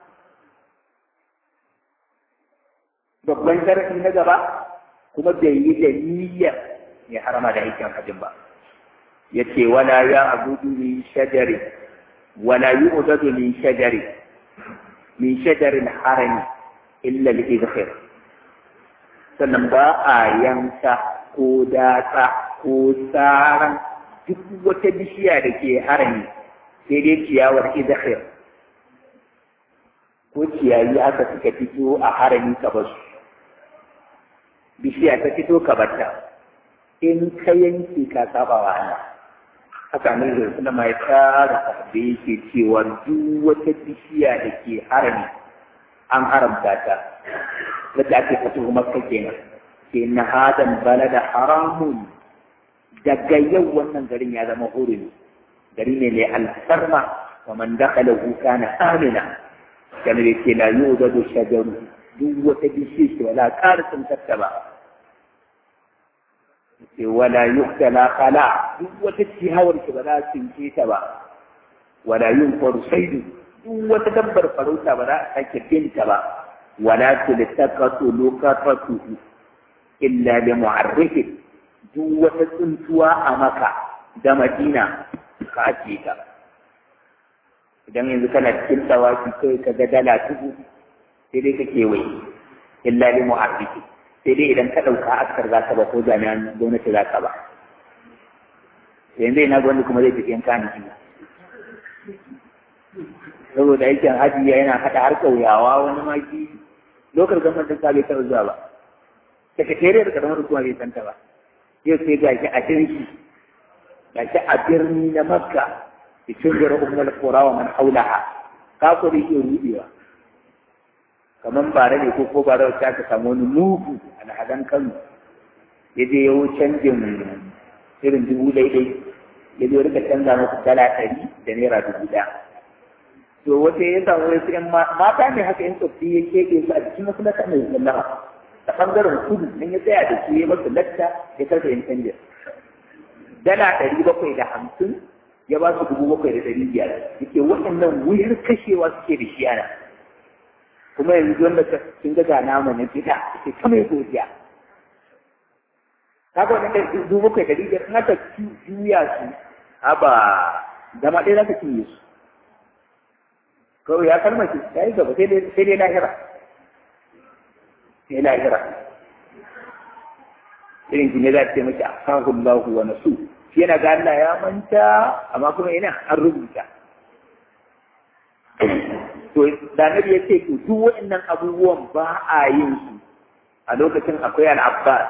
S1: babban sharafi na gaba kuma bai yi da niyyar ya harama da aikin hajji ba yace wala ya abudu min shajari wala yu'dadu min shajari min shajarin harami illa al-idkhir sannan ba a yanka ko datsa ko tsaran duk wata bishiya da ke harami sai dai ciyawar idkhir ko ciyayi aka suka fito a harami ka basu bishiya ta fito ka batta in ka yanke ka saba wa Allah haka ne da suna mai tsara da yake cewa duk wata bishiya da ke harami an haramta ta wadda ake fito makka kenan ke na hadan balada haramun daga yau wannan garin ya zama hurumi gari ne mai alfarma wa man dakhala kana amina kana da ke la yuzadu shajaru duk wata bishiya ce wala ƙara tsintarta ba sai wala yuktala khala duk wata ciyawar ki ba za su tsince ta ba wala yunfaru saidu duk wata dabbar farauta ba za a sake binta ba wala tultaqatu luqatatuhu illa bi mu'arrifin duk wata tsuntuwa a maka da madina ka ajiye ta idan yanzu kana cikin tsawafi kai ka ga dala tubu sai dai ka kewaye illa bi mu'arrifin sai dai idan ka ɗauka askar za ka ba ko jami'an gwamnati za ka ba yanzu ina gwamnati kuma zai tafi yanka ni saboda aikin haji yana haɗa har ƙauyawa wani maki lokar gwamnatin ta bai taɓa zuwa ba sakatariyar karamar hukuma bai santa ba yau sai ga shi a jirgi ga shi a birni na makka da cin gara umar kura wa man haulaha ka ko da yake rudewa kamar bare ne ko ko bare wacce aka samu wani mugu alhadan kano ya je yawo canjin irin dubu daidai ya zo rika canza masu dala ɗari da naira dubu ɗaya to wata ya samu wasu ƴan mata ne haka yin tsoffi ya keɓe su a cikin wasu lata mai zallama ta ɓangaren kudu nan ya tsaya da su ya masu latta ya karfe yin canjin dala ɗari bakwai da hamsin ya ba su dubu bakwai da ɗari biyar yake waɗannan wuyar kashewa suke da shi ana kuma yanzu wanda sun ga nama na fita ke kama ya godiya kaga wannan dubu bakwai da biyar in aka juya su haba zama ɗaya za ka cinye su kawai ya kalma ki ya yi gaba sai dai lahira sai lahira irin ki ne za ta ce maki asahullahu wa nasu shi yana ga Allah ya manta amma kuma ina an rubuta to da nabi ya ce to duk waɗannan abubuwan ba a yin su a lokacin akwai al-abbas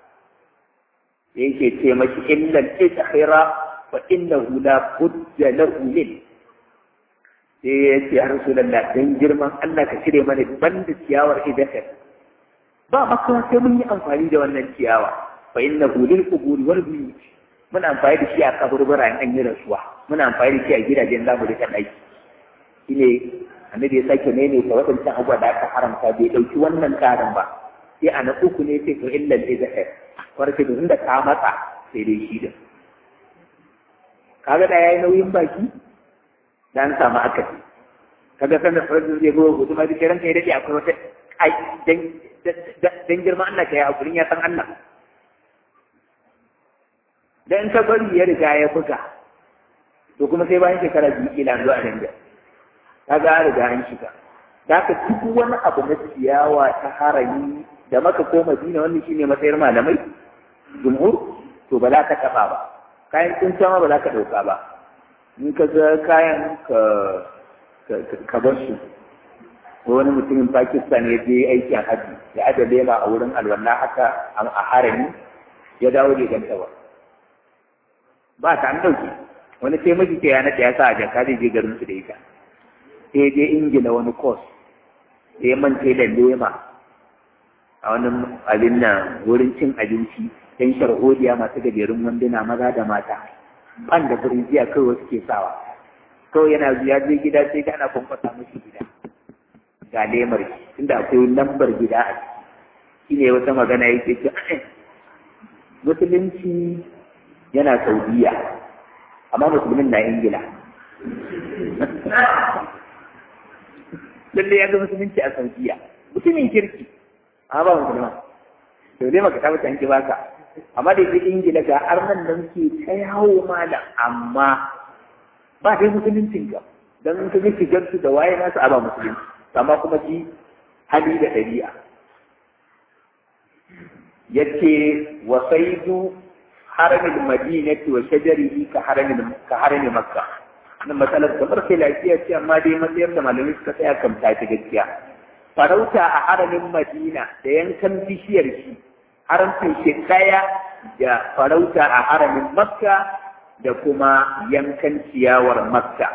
S1: yake ce mashi illa al-ikhira fa innahu la budda lahu min sai ya ce ya rasulullah dan girman Allah ka cire mana banda ciyawar idaka ba makawa sai mun yi amfani da wannan ciyawa fa innahu lil quburi wal buyut muna amfani da shi a kaburbura in an yi rasuwa muna amfani da shi a gidajen zamu rika daki shine annabi ya sake nene ta waɗancan abubuwa da aka haramta bai ɗauki wannan ƙarin ba sai a na uku ne sai to illal izhar warke da inda ka matsa sai dai shi da kaga da yayi nauyin baki dan samu akasi kaga sanar farajin zai gowa hudu ma duk ranka ya dade akwai wata ai dan dan girma Allah ka yi hakurin ya san Allah dan ka bari ya riga ya buga to kuma sai bayan shekara biyu kila zuwa nan da kaga an riga an shiga da ka duk wani abu na ciyawa ta harami da maka ko madina wannan shine matsayar malamai jumhur to ba za ka taba ba kayan tsinta ma ba za ka dauka ba in ka ga kayan ka ka bar su ko wani mutumin Pakistan ya je aikin haji ya ada lema a wurin alwala haka a harami ya dawo da ganta ba ba ta an ɗauke wani sai miji ke yana ya sa a jaka zai je garin su da ita sai je ingila wani kos sai ya mance da lema a wani abin nan wurin cin abinci dan sharhodiya masu gajerun wanduna maza da mata ban da jiya kawai wasu ke sawa kawai yana zuwa je gida sai ga ana kwankwasa mashi gida ga lemar shi inda akwai lambar gida a ciki shine wata magana yake ce musulunci yana saudiya amma musulmin na ingila lalle ya ga musulunci a saudiya mutumin kirki amma ba musulman to dai maka tabbata an ki baka amma da yake ingila ga arnan nan ke ta yawo malam amma ba dai musuluncin ka dan ka ga shigar su da waye nasu a ba musulunci amma kuma ji hali da ɗabi'a yace wa saidu haramin madinati wa shajarihi ka haramin ka haramin makka nan matsalar kamar sai lafiya ce amma dai matsayar da malamai suka tsaya kan ta gaskiya farauta a haramin madina da yankan bishiyar shi haramcin shi daya da farauta a haramin makka da kuma yankan ciyawar makka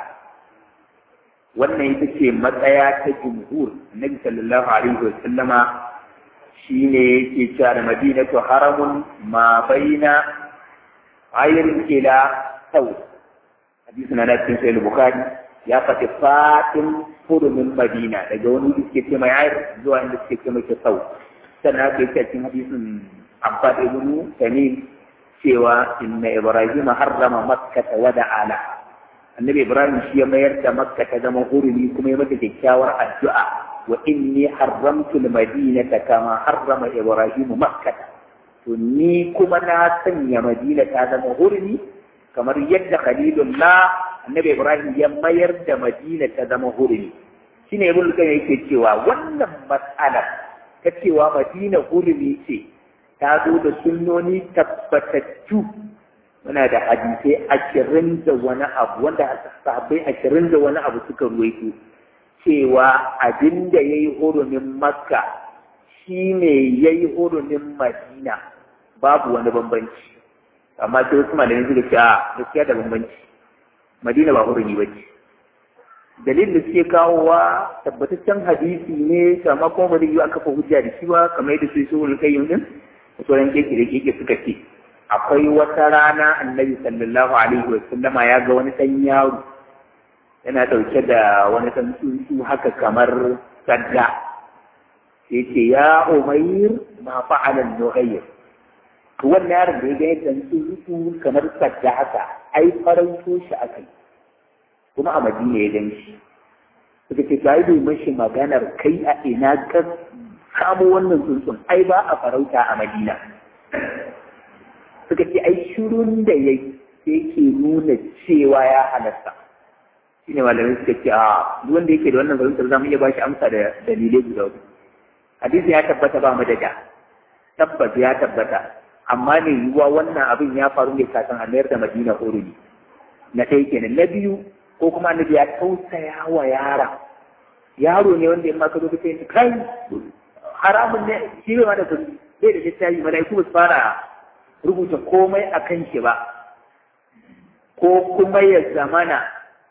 S1: wannan ita ce matsaya ta jumhur nabi sallallahu alaihi wa sallama shine yake cewa da madinatu haramun ma baina ayirin ila sau hadisi na cikin sahih bukhari ya faɗi fatin hurumin madina daga wani da suke ce mai ayir zuwa inda suke ce mai sau sannan aka yi cikin hadisin abbad ibn tamim cewa inna ibrahim harrama makkata wa da'ala annabi ibrahim shi ya mayar da makka ta zama hurumi kuma ya mata kyakkyawar addu'a wa inni haramtu al-madinata kama harrama ibrahim makkata to ni kuma na sanya madina ta zama hurumi kamar yadda khalilullah annabi ibrahim ya mayar da madina ta zama hurumi shine ibn qayyim yake cewa wannan mas'alar ta cewa madina hurumi ce ta zo da sunnoni tabbatattu muna da hadisai ashirin da wani abu wanda sahabbai ashirin da wani abu suka ruwaito cewa abin da ya yi hurumin makka shi ne ya yi hurumin madina babu wani bambanci amma sai wasu malamai suka ce a gaskiya da bambanci madina ba hurumi ba ce dalilin da suke kawowa tabbataccen hadisi ne amma kuma ba zai yi aka fa hujja da shi ba kamar yadda su yi su kayyum din sauran keke da keke suka ce akwai wata rana annabi sallallahu alaihi wa sallama ya ga wani ɗan yaro yana ɗauke da wani ɗan tsuntsu haka kamar sadda sai ce ya umair ma fa'alan nughayr to wannan yaron da ya ga yadda tsuntsu kamar sadda haka ai farauto shi akai kuma a madina ya gan shi suka ce ta yi mashi maganar kai a ina ka kamo wannan tsuntsun ai ba a farauta a madina suka ce ai shirun da ya yake nuna cewa ya halasta shi ne malamai suka ce a duk wanda yake da wannan fahimtar za mu iya ba shi amsa da dalilai guda uku hadisi ya tabbata ba mu da da tabbas ya tabbata amma ne yiwuwa wannan abin ya faru ne kafin a mayar da madina urumi na ɗaya kenan na biyu ko kuma annabi ya tausaya wa yara yaro ne wanda in ma ka zo ka ce kai haramun ne shi bai ma da kuɗi bai da littafi mala'iku ba su fara rubuta komai a kan shi ba ko kuma ya zamana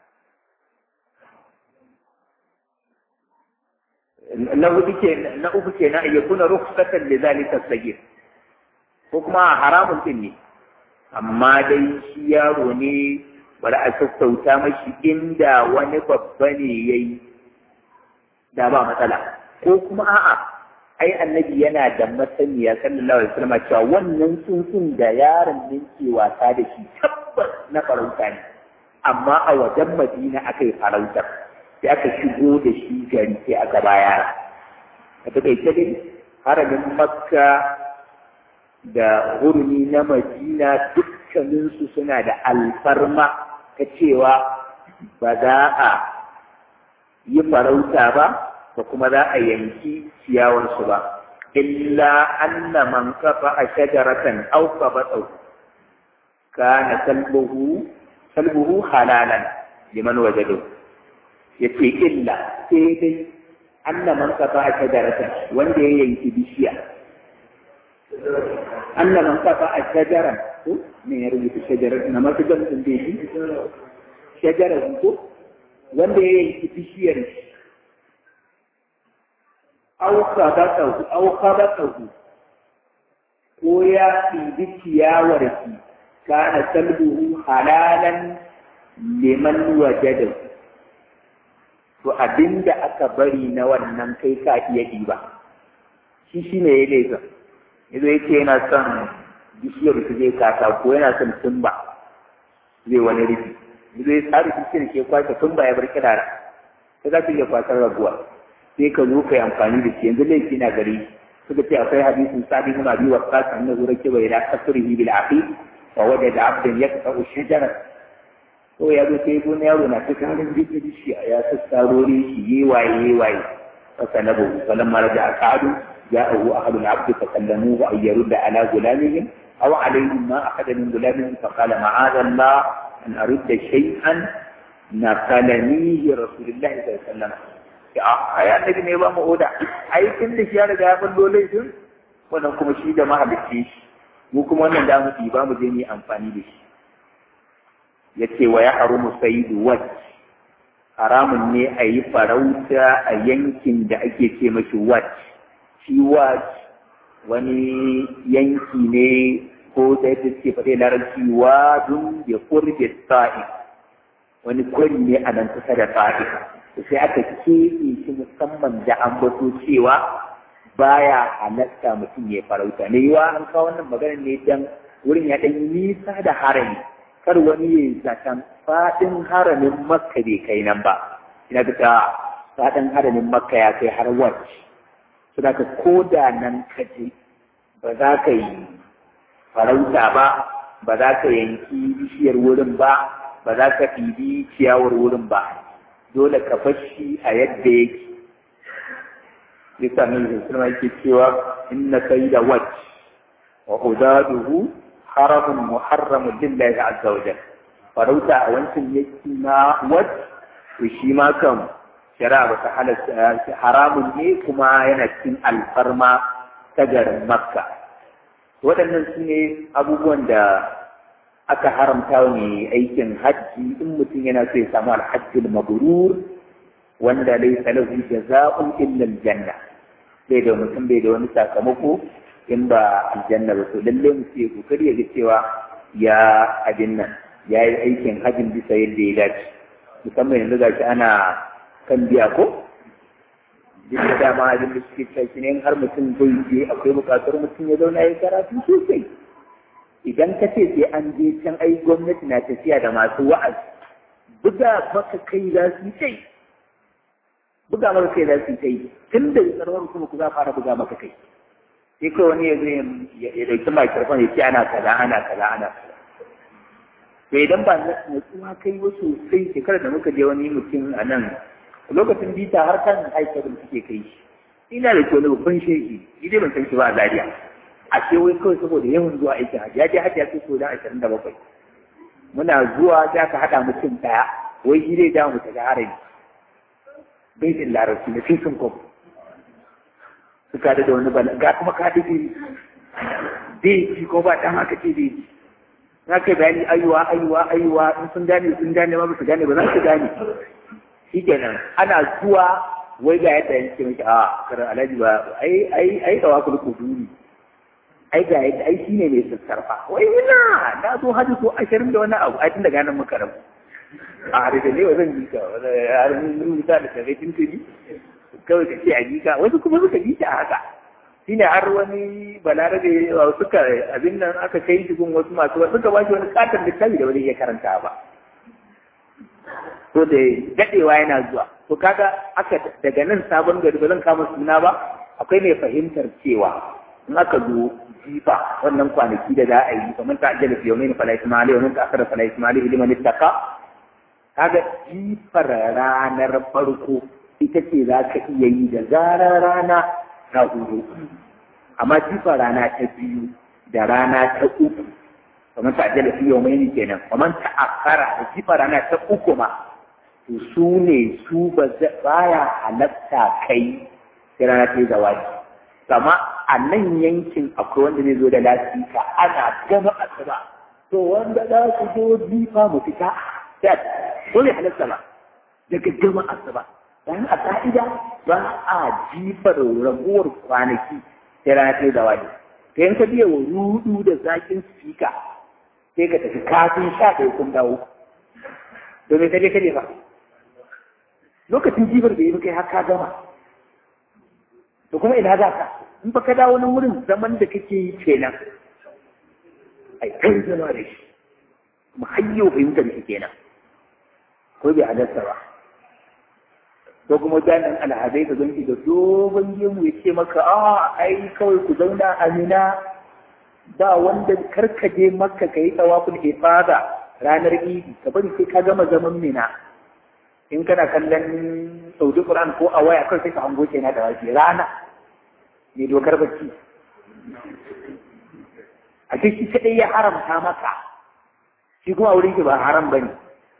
S1: na hudu ke na uku ke na iya kuna rukhsatan li zalika sagir ko kuma haramun din ne amma dai shi yaro ne bari a sassauta mashi inda wani babba ne yayi da ba matsala ko kuma a'a ai annabi yana da masaniya sallallahu alaihi wasallam cewa wannan tsuntsun da yaron nan ke wasa da shi tabbas na farauta ne amma a wajen madina aka yi farautar sai aka shigo da shi gari sai aka baya a takaice dai haramin makka da hurumi na madina dukkaninsu suna da alfarma ta cewa ba za a yi farauta ba ba kuma za a yanki ciyawarsu ba illa anna man kafa a shajaratan aw qabatau kana kalbuhu kalbuhu halalan liman wajadu yace illa sai dai anna man kafa a shajaratan wanda ya yanki bishiya anna man kafa a shajaran ko me ya rubuta shajara na masu gamsin da shi shajara ko wanda ya yanki bishiyar shi auka ba tsahu auka ba tsahu ko ya ɗibi ciyawar ki kana salbuhu halalan liman wajada to abinda aka bari na wannan kai ka iya ɗiba shi shi ne ya laifa yanzu ya ce yana son bishiyar su zai kasa ko yana son tumba zai wani rufi yanzu ya tsari bishiyar ke kwace tumba ya bar kirara sai za ka iya kwasar raguwa sai ka zo ka yi amfani da shi yanzu laifi na gari suka ce akwai hadisin sabi kuma biyu wa kasa na zuwa ke bai da kasurihi bil aqi wa wajada abdan yaqta'u shajara ko ya zo sai gona yaro na ta karin duk shi ya sassarori shi yi waye yi waye fasalabu falamma raja akadu ja'ahu ahadul abdi fakallamu wa ayyarudda ala gulamihim aw alayhim ma akhadha min gulamihim faqala ma'adha Allah an arudda shay'an nakalanihi rasulullah sallallahu alaihi wasallam ya ai annabi ne ba mu oda ai kin da shi ya riga ya ballo laifin wannan kuma shi da mahalicci shi mu kuma wannan da mu ba mu je mu amfani da shi yace wa ya harumu sayyidu waj haramun ne a yi farauta a yankin da ake ce mashi waj shi waj wani yanki ne ko da yadda suke faɗe larabci wadun ya kurbe sa'i wani kwari ne a nan kusa da sa'i sai aka keɓe shi musamman da an bato cewa baya halatta mutum ya farauta ne yiwa an kawo wannan magana ne dan wurin ya ɗan nisa da harami kar wani ya yi zaton faɗin haramin makka bai kai nan ba ina ga faɗin haramin makka ya kai har wacce su da ko da nan ka je ba za ka yi farauta ba ba za ka yanki bishiyar wurin ba ba za ka ɗibi ciyawar wurin ba dole ka fashi a yadda yake bisa min sulma yake cewa inna sayda wajh wa udaduhu haramun muharramun lillahi azza wa jalla farauta a wancan yaki na wajh to shi ma kan shari'a ba ta halatta haramun ne kuma yana cikin alfarma ta garin makka waɗannan su ne abubuwan da aka haramta wa mai aikin hajji in mutum yana so ya samu alhajjul mabrur wanda laysa lahu jaza'un illa aljanna bai da mutum bai da wani sakamako in ba aljanna ba to lalle mu ce kokari ya ga cewa ya abin nan ya yi aikin hajjin bisa yadda ya dace musamman yanzu gashi ana kan biya ko duk da dama abin da suke cewa ne har mutum zai je akwai bukatar mutum ya zauna ya karatu sosai idan ka ce sai an je can ai gwamnati na tafiya da masu wa'azi buga maka kai za su yi buga maka kai za su yi tun da tsarwar kuma ku za fara buga maka kai sai kawai wani ya zai ya dauki microphone ya ce ana kaza ana kaza ana kaza to idan ba natsuwa kai wa sosai shekarar da muka je wani mutum a nan lokacin bita har kan haifar suke kai shi ina da kyau babban shehi ni dai ban san shi ba a Zariya. a ce wai kawai saboda yawan zuwa aikin hajji ya je hajji ya kai so da ashirin da bakwai muna zuwa za ka haɗa mutum ɗaya wai shi zai dawo mu tafi harami bai jin larabci na sun kwam suka da wani bala ga kuma ka da iri bai ci ko ba ɗan haka ce bai ci za ka bayani ayuwa ayuwa ayuwa in sun gane sun gane ma ba su gane ba za su gane shi kenan ana zuwa wai ga yadda yanke miki a karar alhaji ba ai ai ai da wakul kuduri ai ga yadda ai shine mai sassarfa wai ina na zo hajji ko ashirin da wani abu ai tun daga nan muka rabu a harshe ne wa zan ji ka har mun rubuta da kare tuntuni kawai ka ce a ji ka wasu kuma suka ji a haka shine har wani balarabe suka abin nan aka kai shi gun wasu masu wasu suka ba shi wani katon littafi da wani iya karanta ba to da dadewa yana zuwa to kaga aka daga nan sabon gari ba zan kama suna ba akwai mai fahimtar cewa in aka zo jifa wannan kwanaki da za a yi kamar ta ajiyar fiye mai fala ismaili wani ta akara fala ismaili ilimin littaka kaga jifar ranar farko ita ce za ka iya yi da zarar rana ta hudu amma jifar rana ta biyu da rana ta uku kamar ta ajiyar fiye mai kenan kamar ta akara da jifar rana ta uku ma to su ne su ba ya halatta kai sai rana ta yi zawaji kama a nan yankin akwai wanda zai zo da lasika ana gama asuba to wanda za su zo jifa mu fita sai ko bai halatta ba daga gama asuba dan a ka'ida ba a jifar raguwar kwanaki sai rana ta da wani ka yanka biya wa rudu da zakin sika sai ka tafi kafin sha ɗaya kun dawo to me kaje kaje ba lokacin jibar da yi kai har ka gama to kuma ina za ka in ba ka dawo nan wurin zaman da kake yi kenan ai kai zama da shi kuma hayyo fahimtar shi kenan ko bai halarta ba ko kuma jami'in alhazai ka zanki da dogon gemu ya ce maka a ai kawai ku zauna a mina ba wanda karkaje maka ka yi tsawafin ifada ranar idi ka bari sai ka gama zaman mina in kana kallon saudi quran ko a waya kawai sai ka hango kenan da waje rana mai dokar bacci a ce shi kadai ya haramta maka shi kuma wurin ki ba haram bane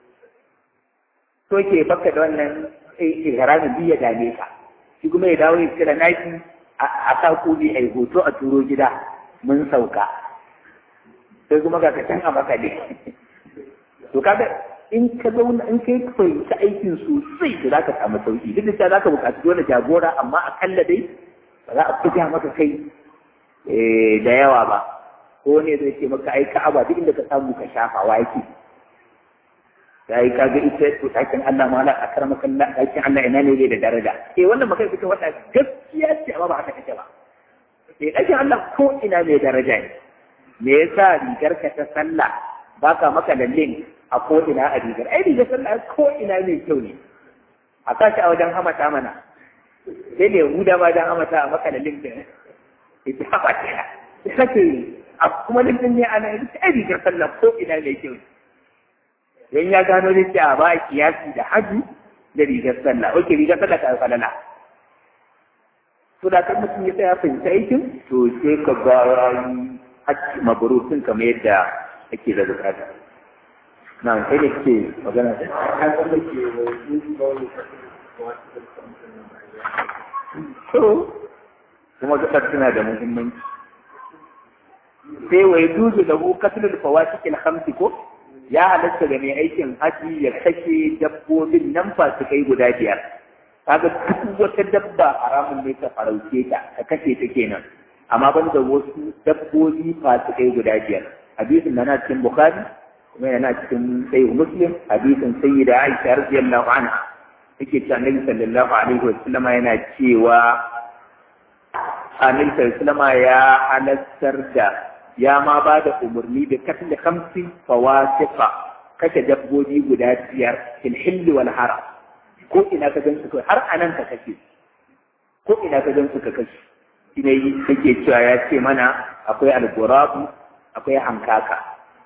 S1: to ke baka da wannan ihramin biya dame ka shi kuma ya dawo ya kira naki a sa kudi a hoto a turo gida mun sauka sai kuma ga can a maka ne to kaga in ka zauna in kai fahimci aikin sosai da zaka samu sauki duk da cewa zaka buƙaci dole jagora amma akalla dai ba za a buga maka kai da yawa ba ko ne zai ce maka ai ka'aba duk inda ka samu ka shafa wa yake ya yi kaga ita to ɗakin Allah ma a karama kalla ɗakin Allah ina ne da daraja eh wannan magana kuka wata gaskiya ce amma ba haka take ba eh ɗakin Allah ko ina mai daraja ne me yasa rigar ka ta sallah baka maka lallin a ko ina a rigar ai rigar sallah ko ina mai kyau ne a kashi a wajen hamata mana sai ne huda ma wajen hamata a maka lallin da ita haka ce ita ce a kuma lallin ne ana ita ai rigar sallah ko ina mai kyau ne dan ya gano da cewa ba kiyasi da haji da rigar sallah oke rigar sallah ta falala to da kan mutum ya tsaya fahimta aikin to sai ka ga haji mabrurun kamar yadda ake da bukata na kai ne ke magana da to kuma gasar suna da muhimmanci sai wai duzu da hu kasulul fawatikil khamsi ko ya halatta da mai aikin haji ya kashe dabbobin nan fasikai guda biyar kaga duk wata dabba haramun ne ka farauce ta ka kashe ta kenan amma ban da wasu dabbobi fasikai guda biyar hadisin na cikin bukhari kuma yana cikin sahih muslim hadisin sayyida aisha radiyallahu anha take cewa annabi sallallahu alaihi wa sallam yana cewa annabi sallallahu alaihi ya halattar da ya ma ba da umarni da katil hamsin fawasifa kashe dabbobi guda biyar fil hilli wal haram ko ina ka gan su kai har anan ka kashe ko ina ka gan su ka kashe shi ne yake cewa ya ce mana akwai algurabu akwai hankaka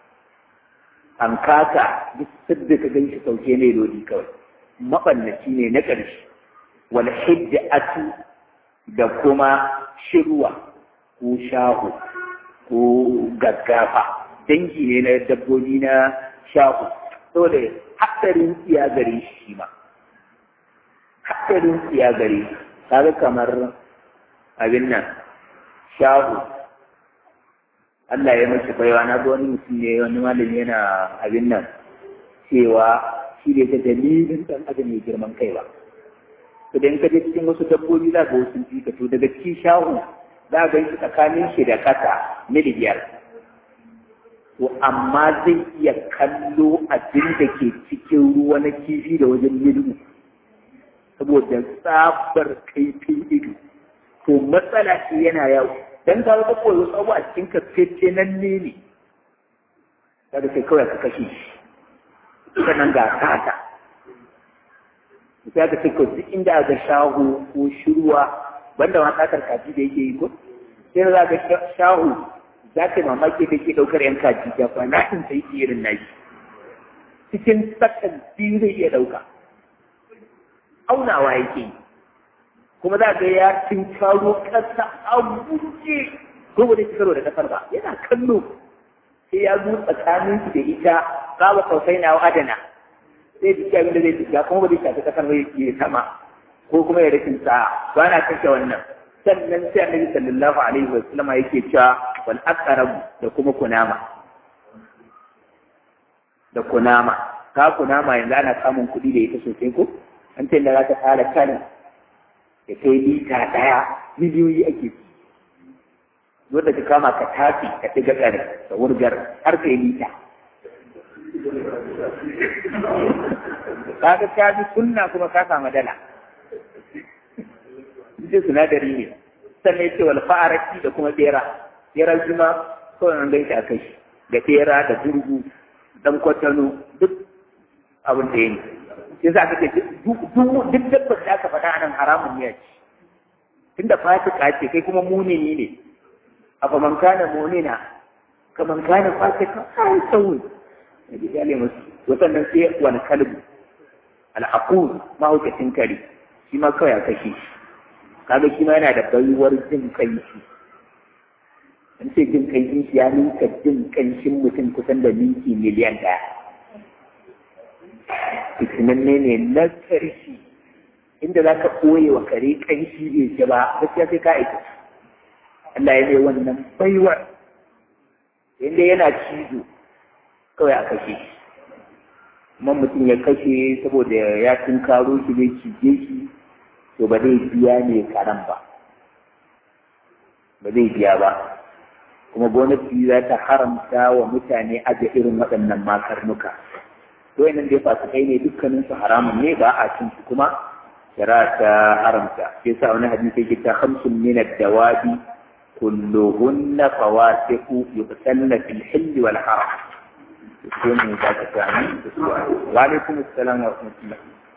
S1: hankaka duk sadda ka gan shi sauke ne lodi kawai mabannaci ne na ƙarshe wal hijjatu da kuma shirwa ko shahu ko gaggafa dangi ne na dabbobi na shahu saboda hatsarin tsiya gare shi ma hatsarin tsiya gare kaga kamar abin nan shahu Allah ya mashi baiwa na ga wani mutum ne wani malami yana abin nan cewa shi ne ta dalilin dan adam mai girman kai ba idan ka je cikin wasu dabbobi za ga wasu ji to daga cikin shahu za a gan shi tsakanin shi da kasa mili biyar. To amma zai iya kallo abin da ke cikin ruwa na kifi da wajen mili saboda tsabar kaifin ido. To matsala ce yana yawo. Dan ka ga kawai wasu abu a cikin ka fece nan ne ne. Kada sai kawai ka kashe shi. Sannan ga kata. Sai ka ce duk inda aka shahu ko shirwa banda ma sakar kaji da yake yi ko sai za ga shahu za ka mamaki da ke ɗaukar yan kaji da ba na in sai irin nashi cikin sakan biyu zai iya ɗauka aunawa yake yi kuma za ga ya tinkaro ƙasa a guje ko ba zai ci karo da ƙasar ba yana kallo sai ya zo tsakanin da ita ba kausai na adana sai da abin da zai shiga kuma ba zai shafi ƙasar ba ya sama ko kuma ya rashin sa'a ba na kashe wannan sannan sai annabi sallallahu alaihi wa sallam yake cewa wal aqrab da kuma kunama da kunama ka kunama yanzu ana samun kuɗi da ita sosai ko an ce da za ta fara kanin da kai lita ɗaya miliyoyi ake ci wanda ka kama ka tafi ka ɗiga ƙare da wurgar har kai lita kaga ka bi sunna kuma ka samu dala ce sinadari ne sannan yace wal fa'arati da kuma bera bera kuma kawai an gaita akai da bera da gurgu dan kwatano duk abin da yake sai za ka ce duk duk dabbar da aka faɗa anan haramun ne ce tunda fasika ce kai kuma munini ne afa man kana munina kaman kana fasika ai sauyi da bijale musu wasannan sai wani kalbu al'aqul mahaukacin kare shi ma kawai a kashe shi kaga shi ma yana da baiwar jin kanshi an ce jin kanshin shi ya ninka jin kanshin mutum kusan da minti miliyan ɗaya fitinanne ne na ƙarshe inda za ka ɓoye wa kare kanshi bai ce ba gaskiya sai ka aika Allah ya mai wannan baiwar inda yana cizo kawai a kashe shi kuma mutum ya kashe saboda ya tunkaro shi bai cije shi to ba zai biya ne karan ba ba zai biya ba kuma gwamnati za ta haramta wa mutane aje irin waɗannan makarnuka to nan dai fasu kai ne dukkanin su haramun ne ba a cin su kuma shari'a ta haramta sai sa wani hadisi yake ta khamsun min ad-dawabi kulluhunna fawasiqu yuqtalna fil hilli wal haram sai mu ba ta tani wa alaikum assalam wa rahmatullah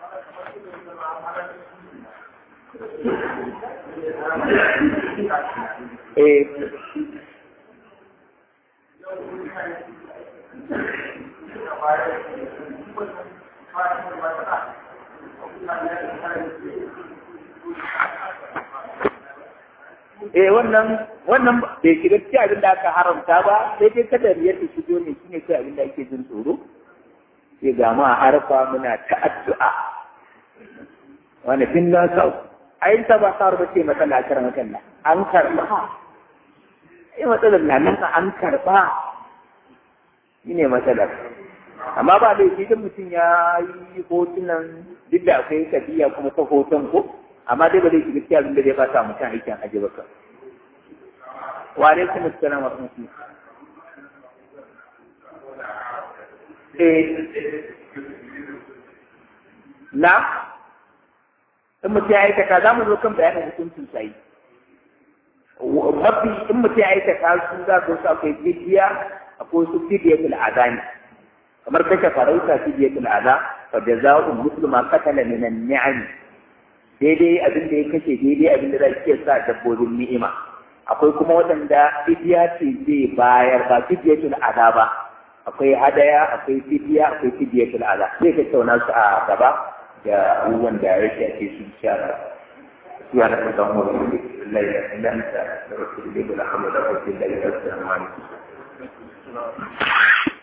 S1: eh eh wannan wannan bai shiga cikin abin da aka haramta ba sai dai kada riyar ta shigo ne shine kai abin da ake jin tsoro sai ga ma harfa muna ta addu'a wani fin na sau ai ta ba sa rubuce matsala kar makalla an karba ai matsalar na nan an karba shine matsalar amma ba laifi idan mutum ya yi hotunan duk da akwai kabiya kuma ta hoton ko amma dai ba zai shiga cikin abin da zai fata mutum aikin aji ba kan wa alaikum assalam wa rahmatullah eh na in mutum ya aikata za mu zo kan bayanin hukuncin sai mafi in mutum ya aikata su za su su akwai fidiya akwai su fidiyatul azani kamar kashe farauta fidiyatul aza fa jazaa'u muslima qatala min an-ni'am daidai abin da ya kashe daidai abin da zai sa dabbobin ni'ima akwai kuma waɗanda fidiya ce zai bayar ba fidiyatul aza ba akwai hadaya akwai fidiya akwai fidiyatul aza zai tattauna su a gaba da abubuwan da ya shafe su shara سبحانك اللهم وبحمدك لا اله الا انت استغفرك واتوب اليك ولا حول ولا قوه الا بالله السلام عليكم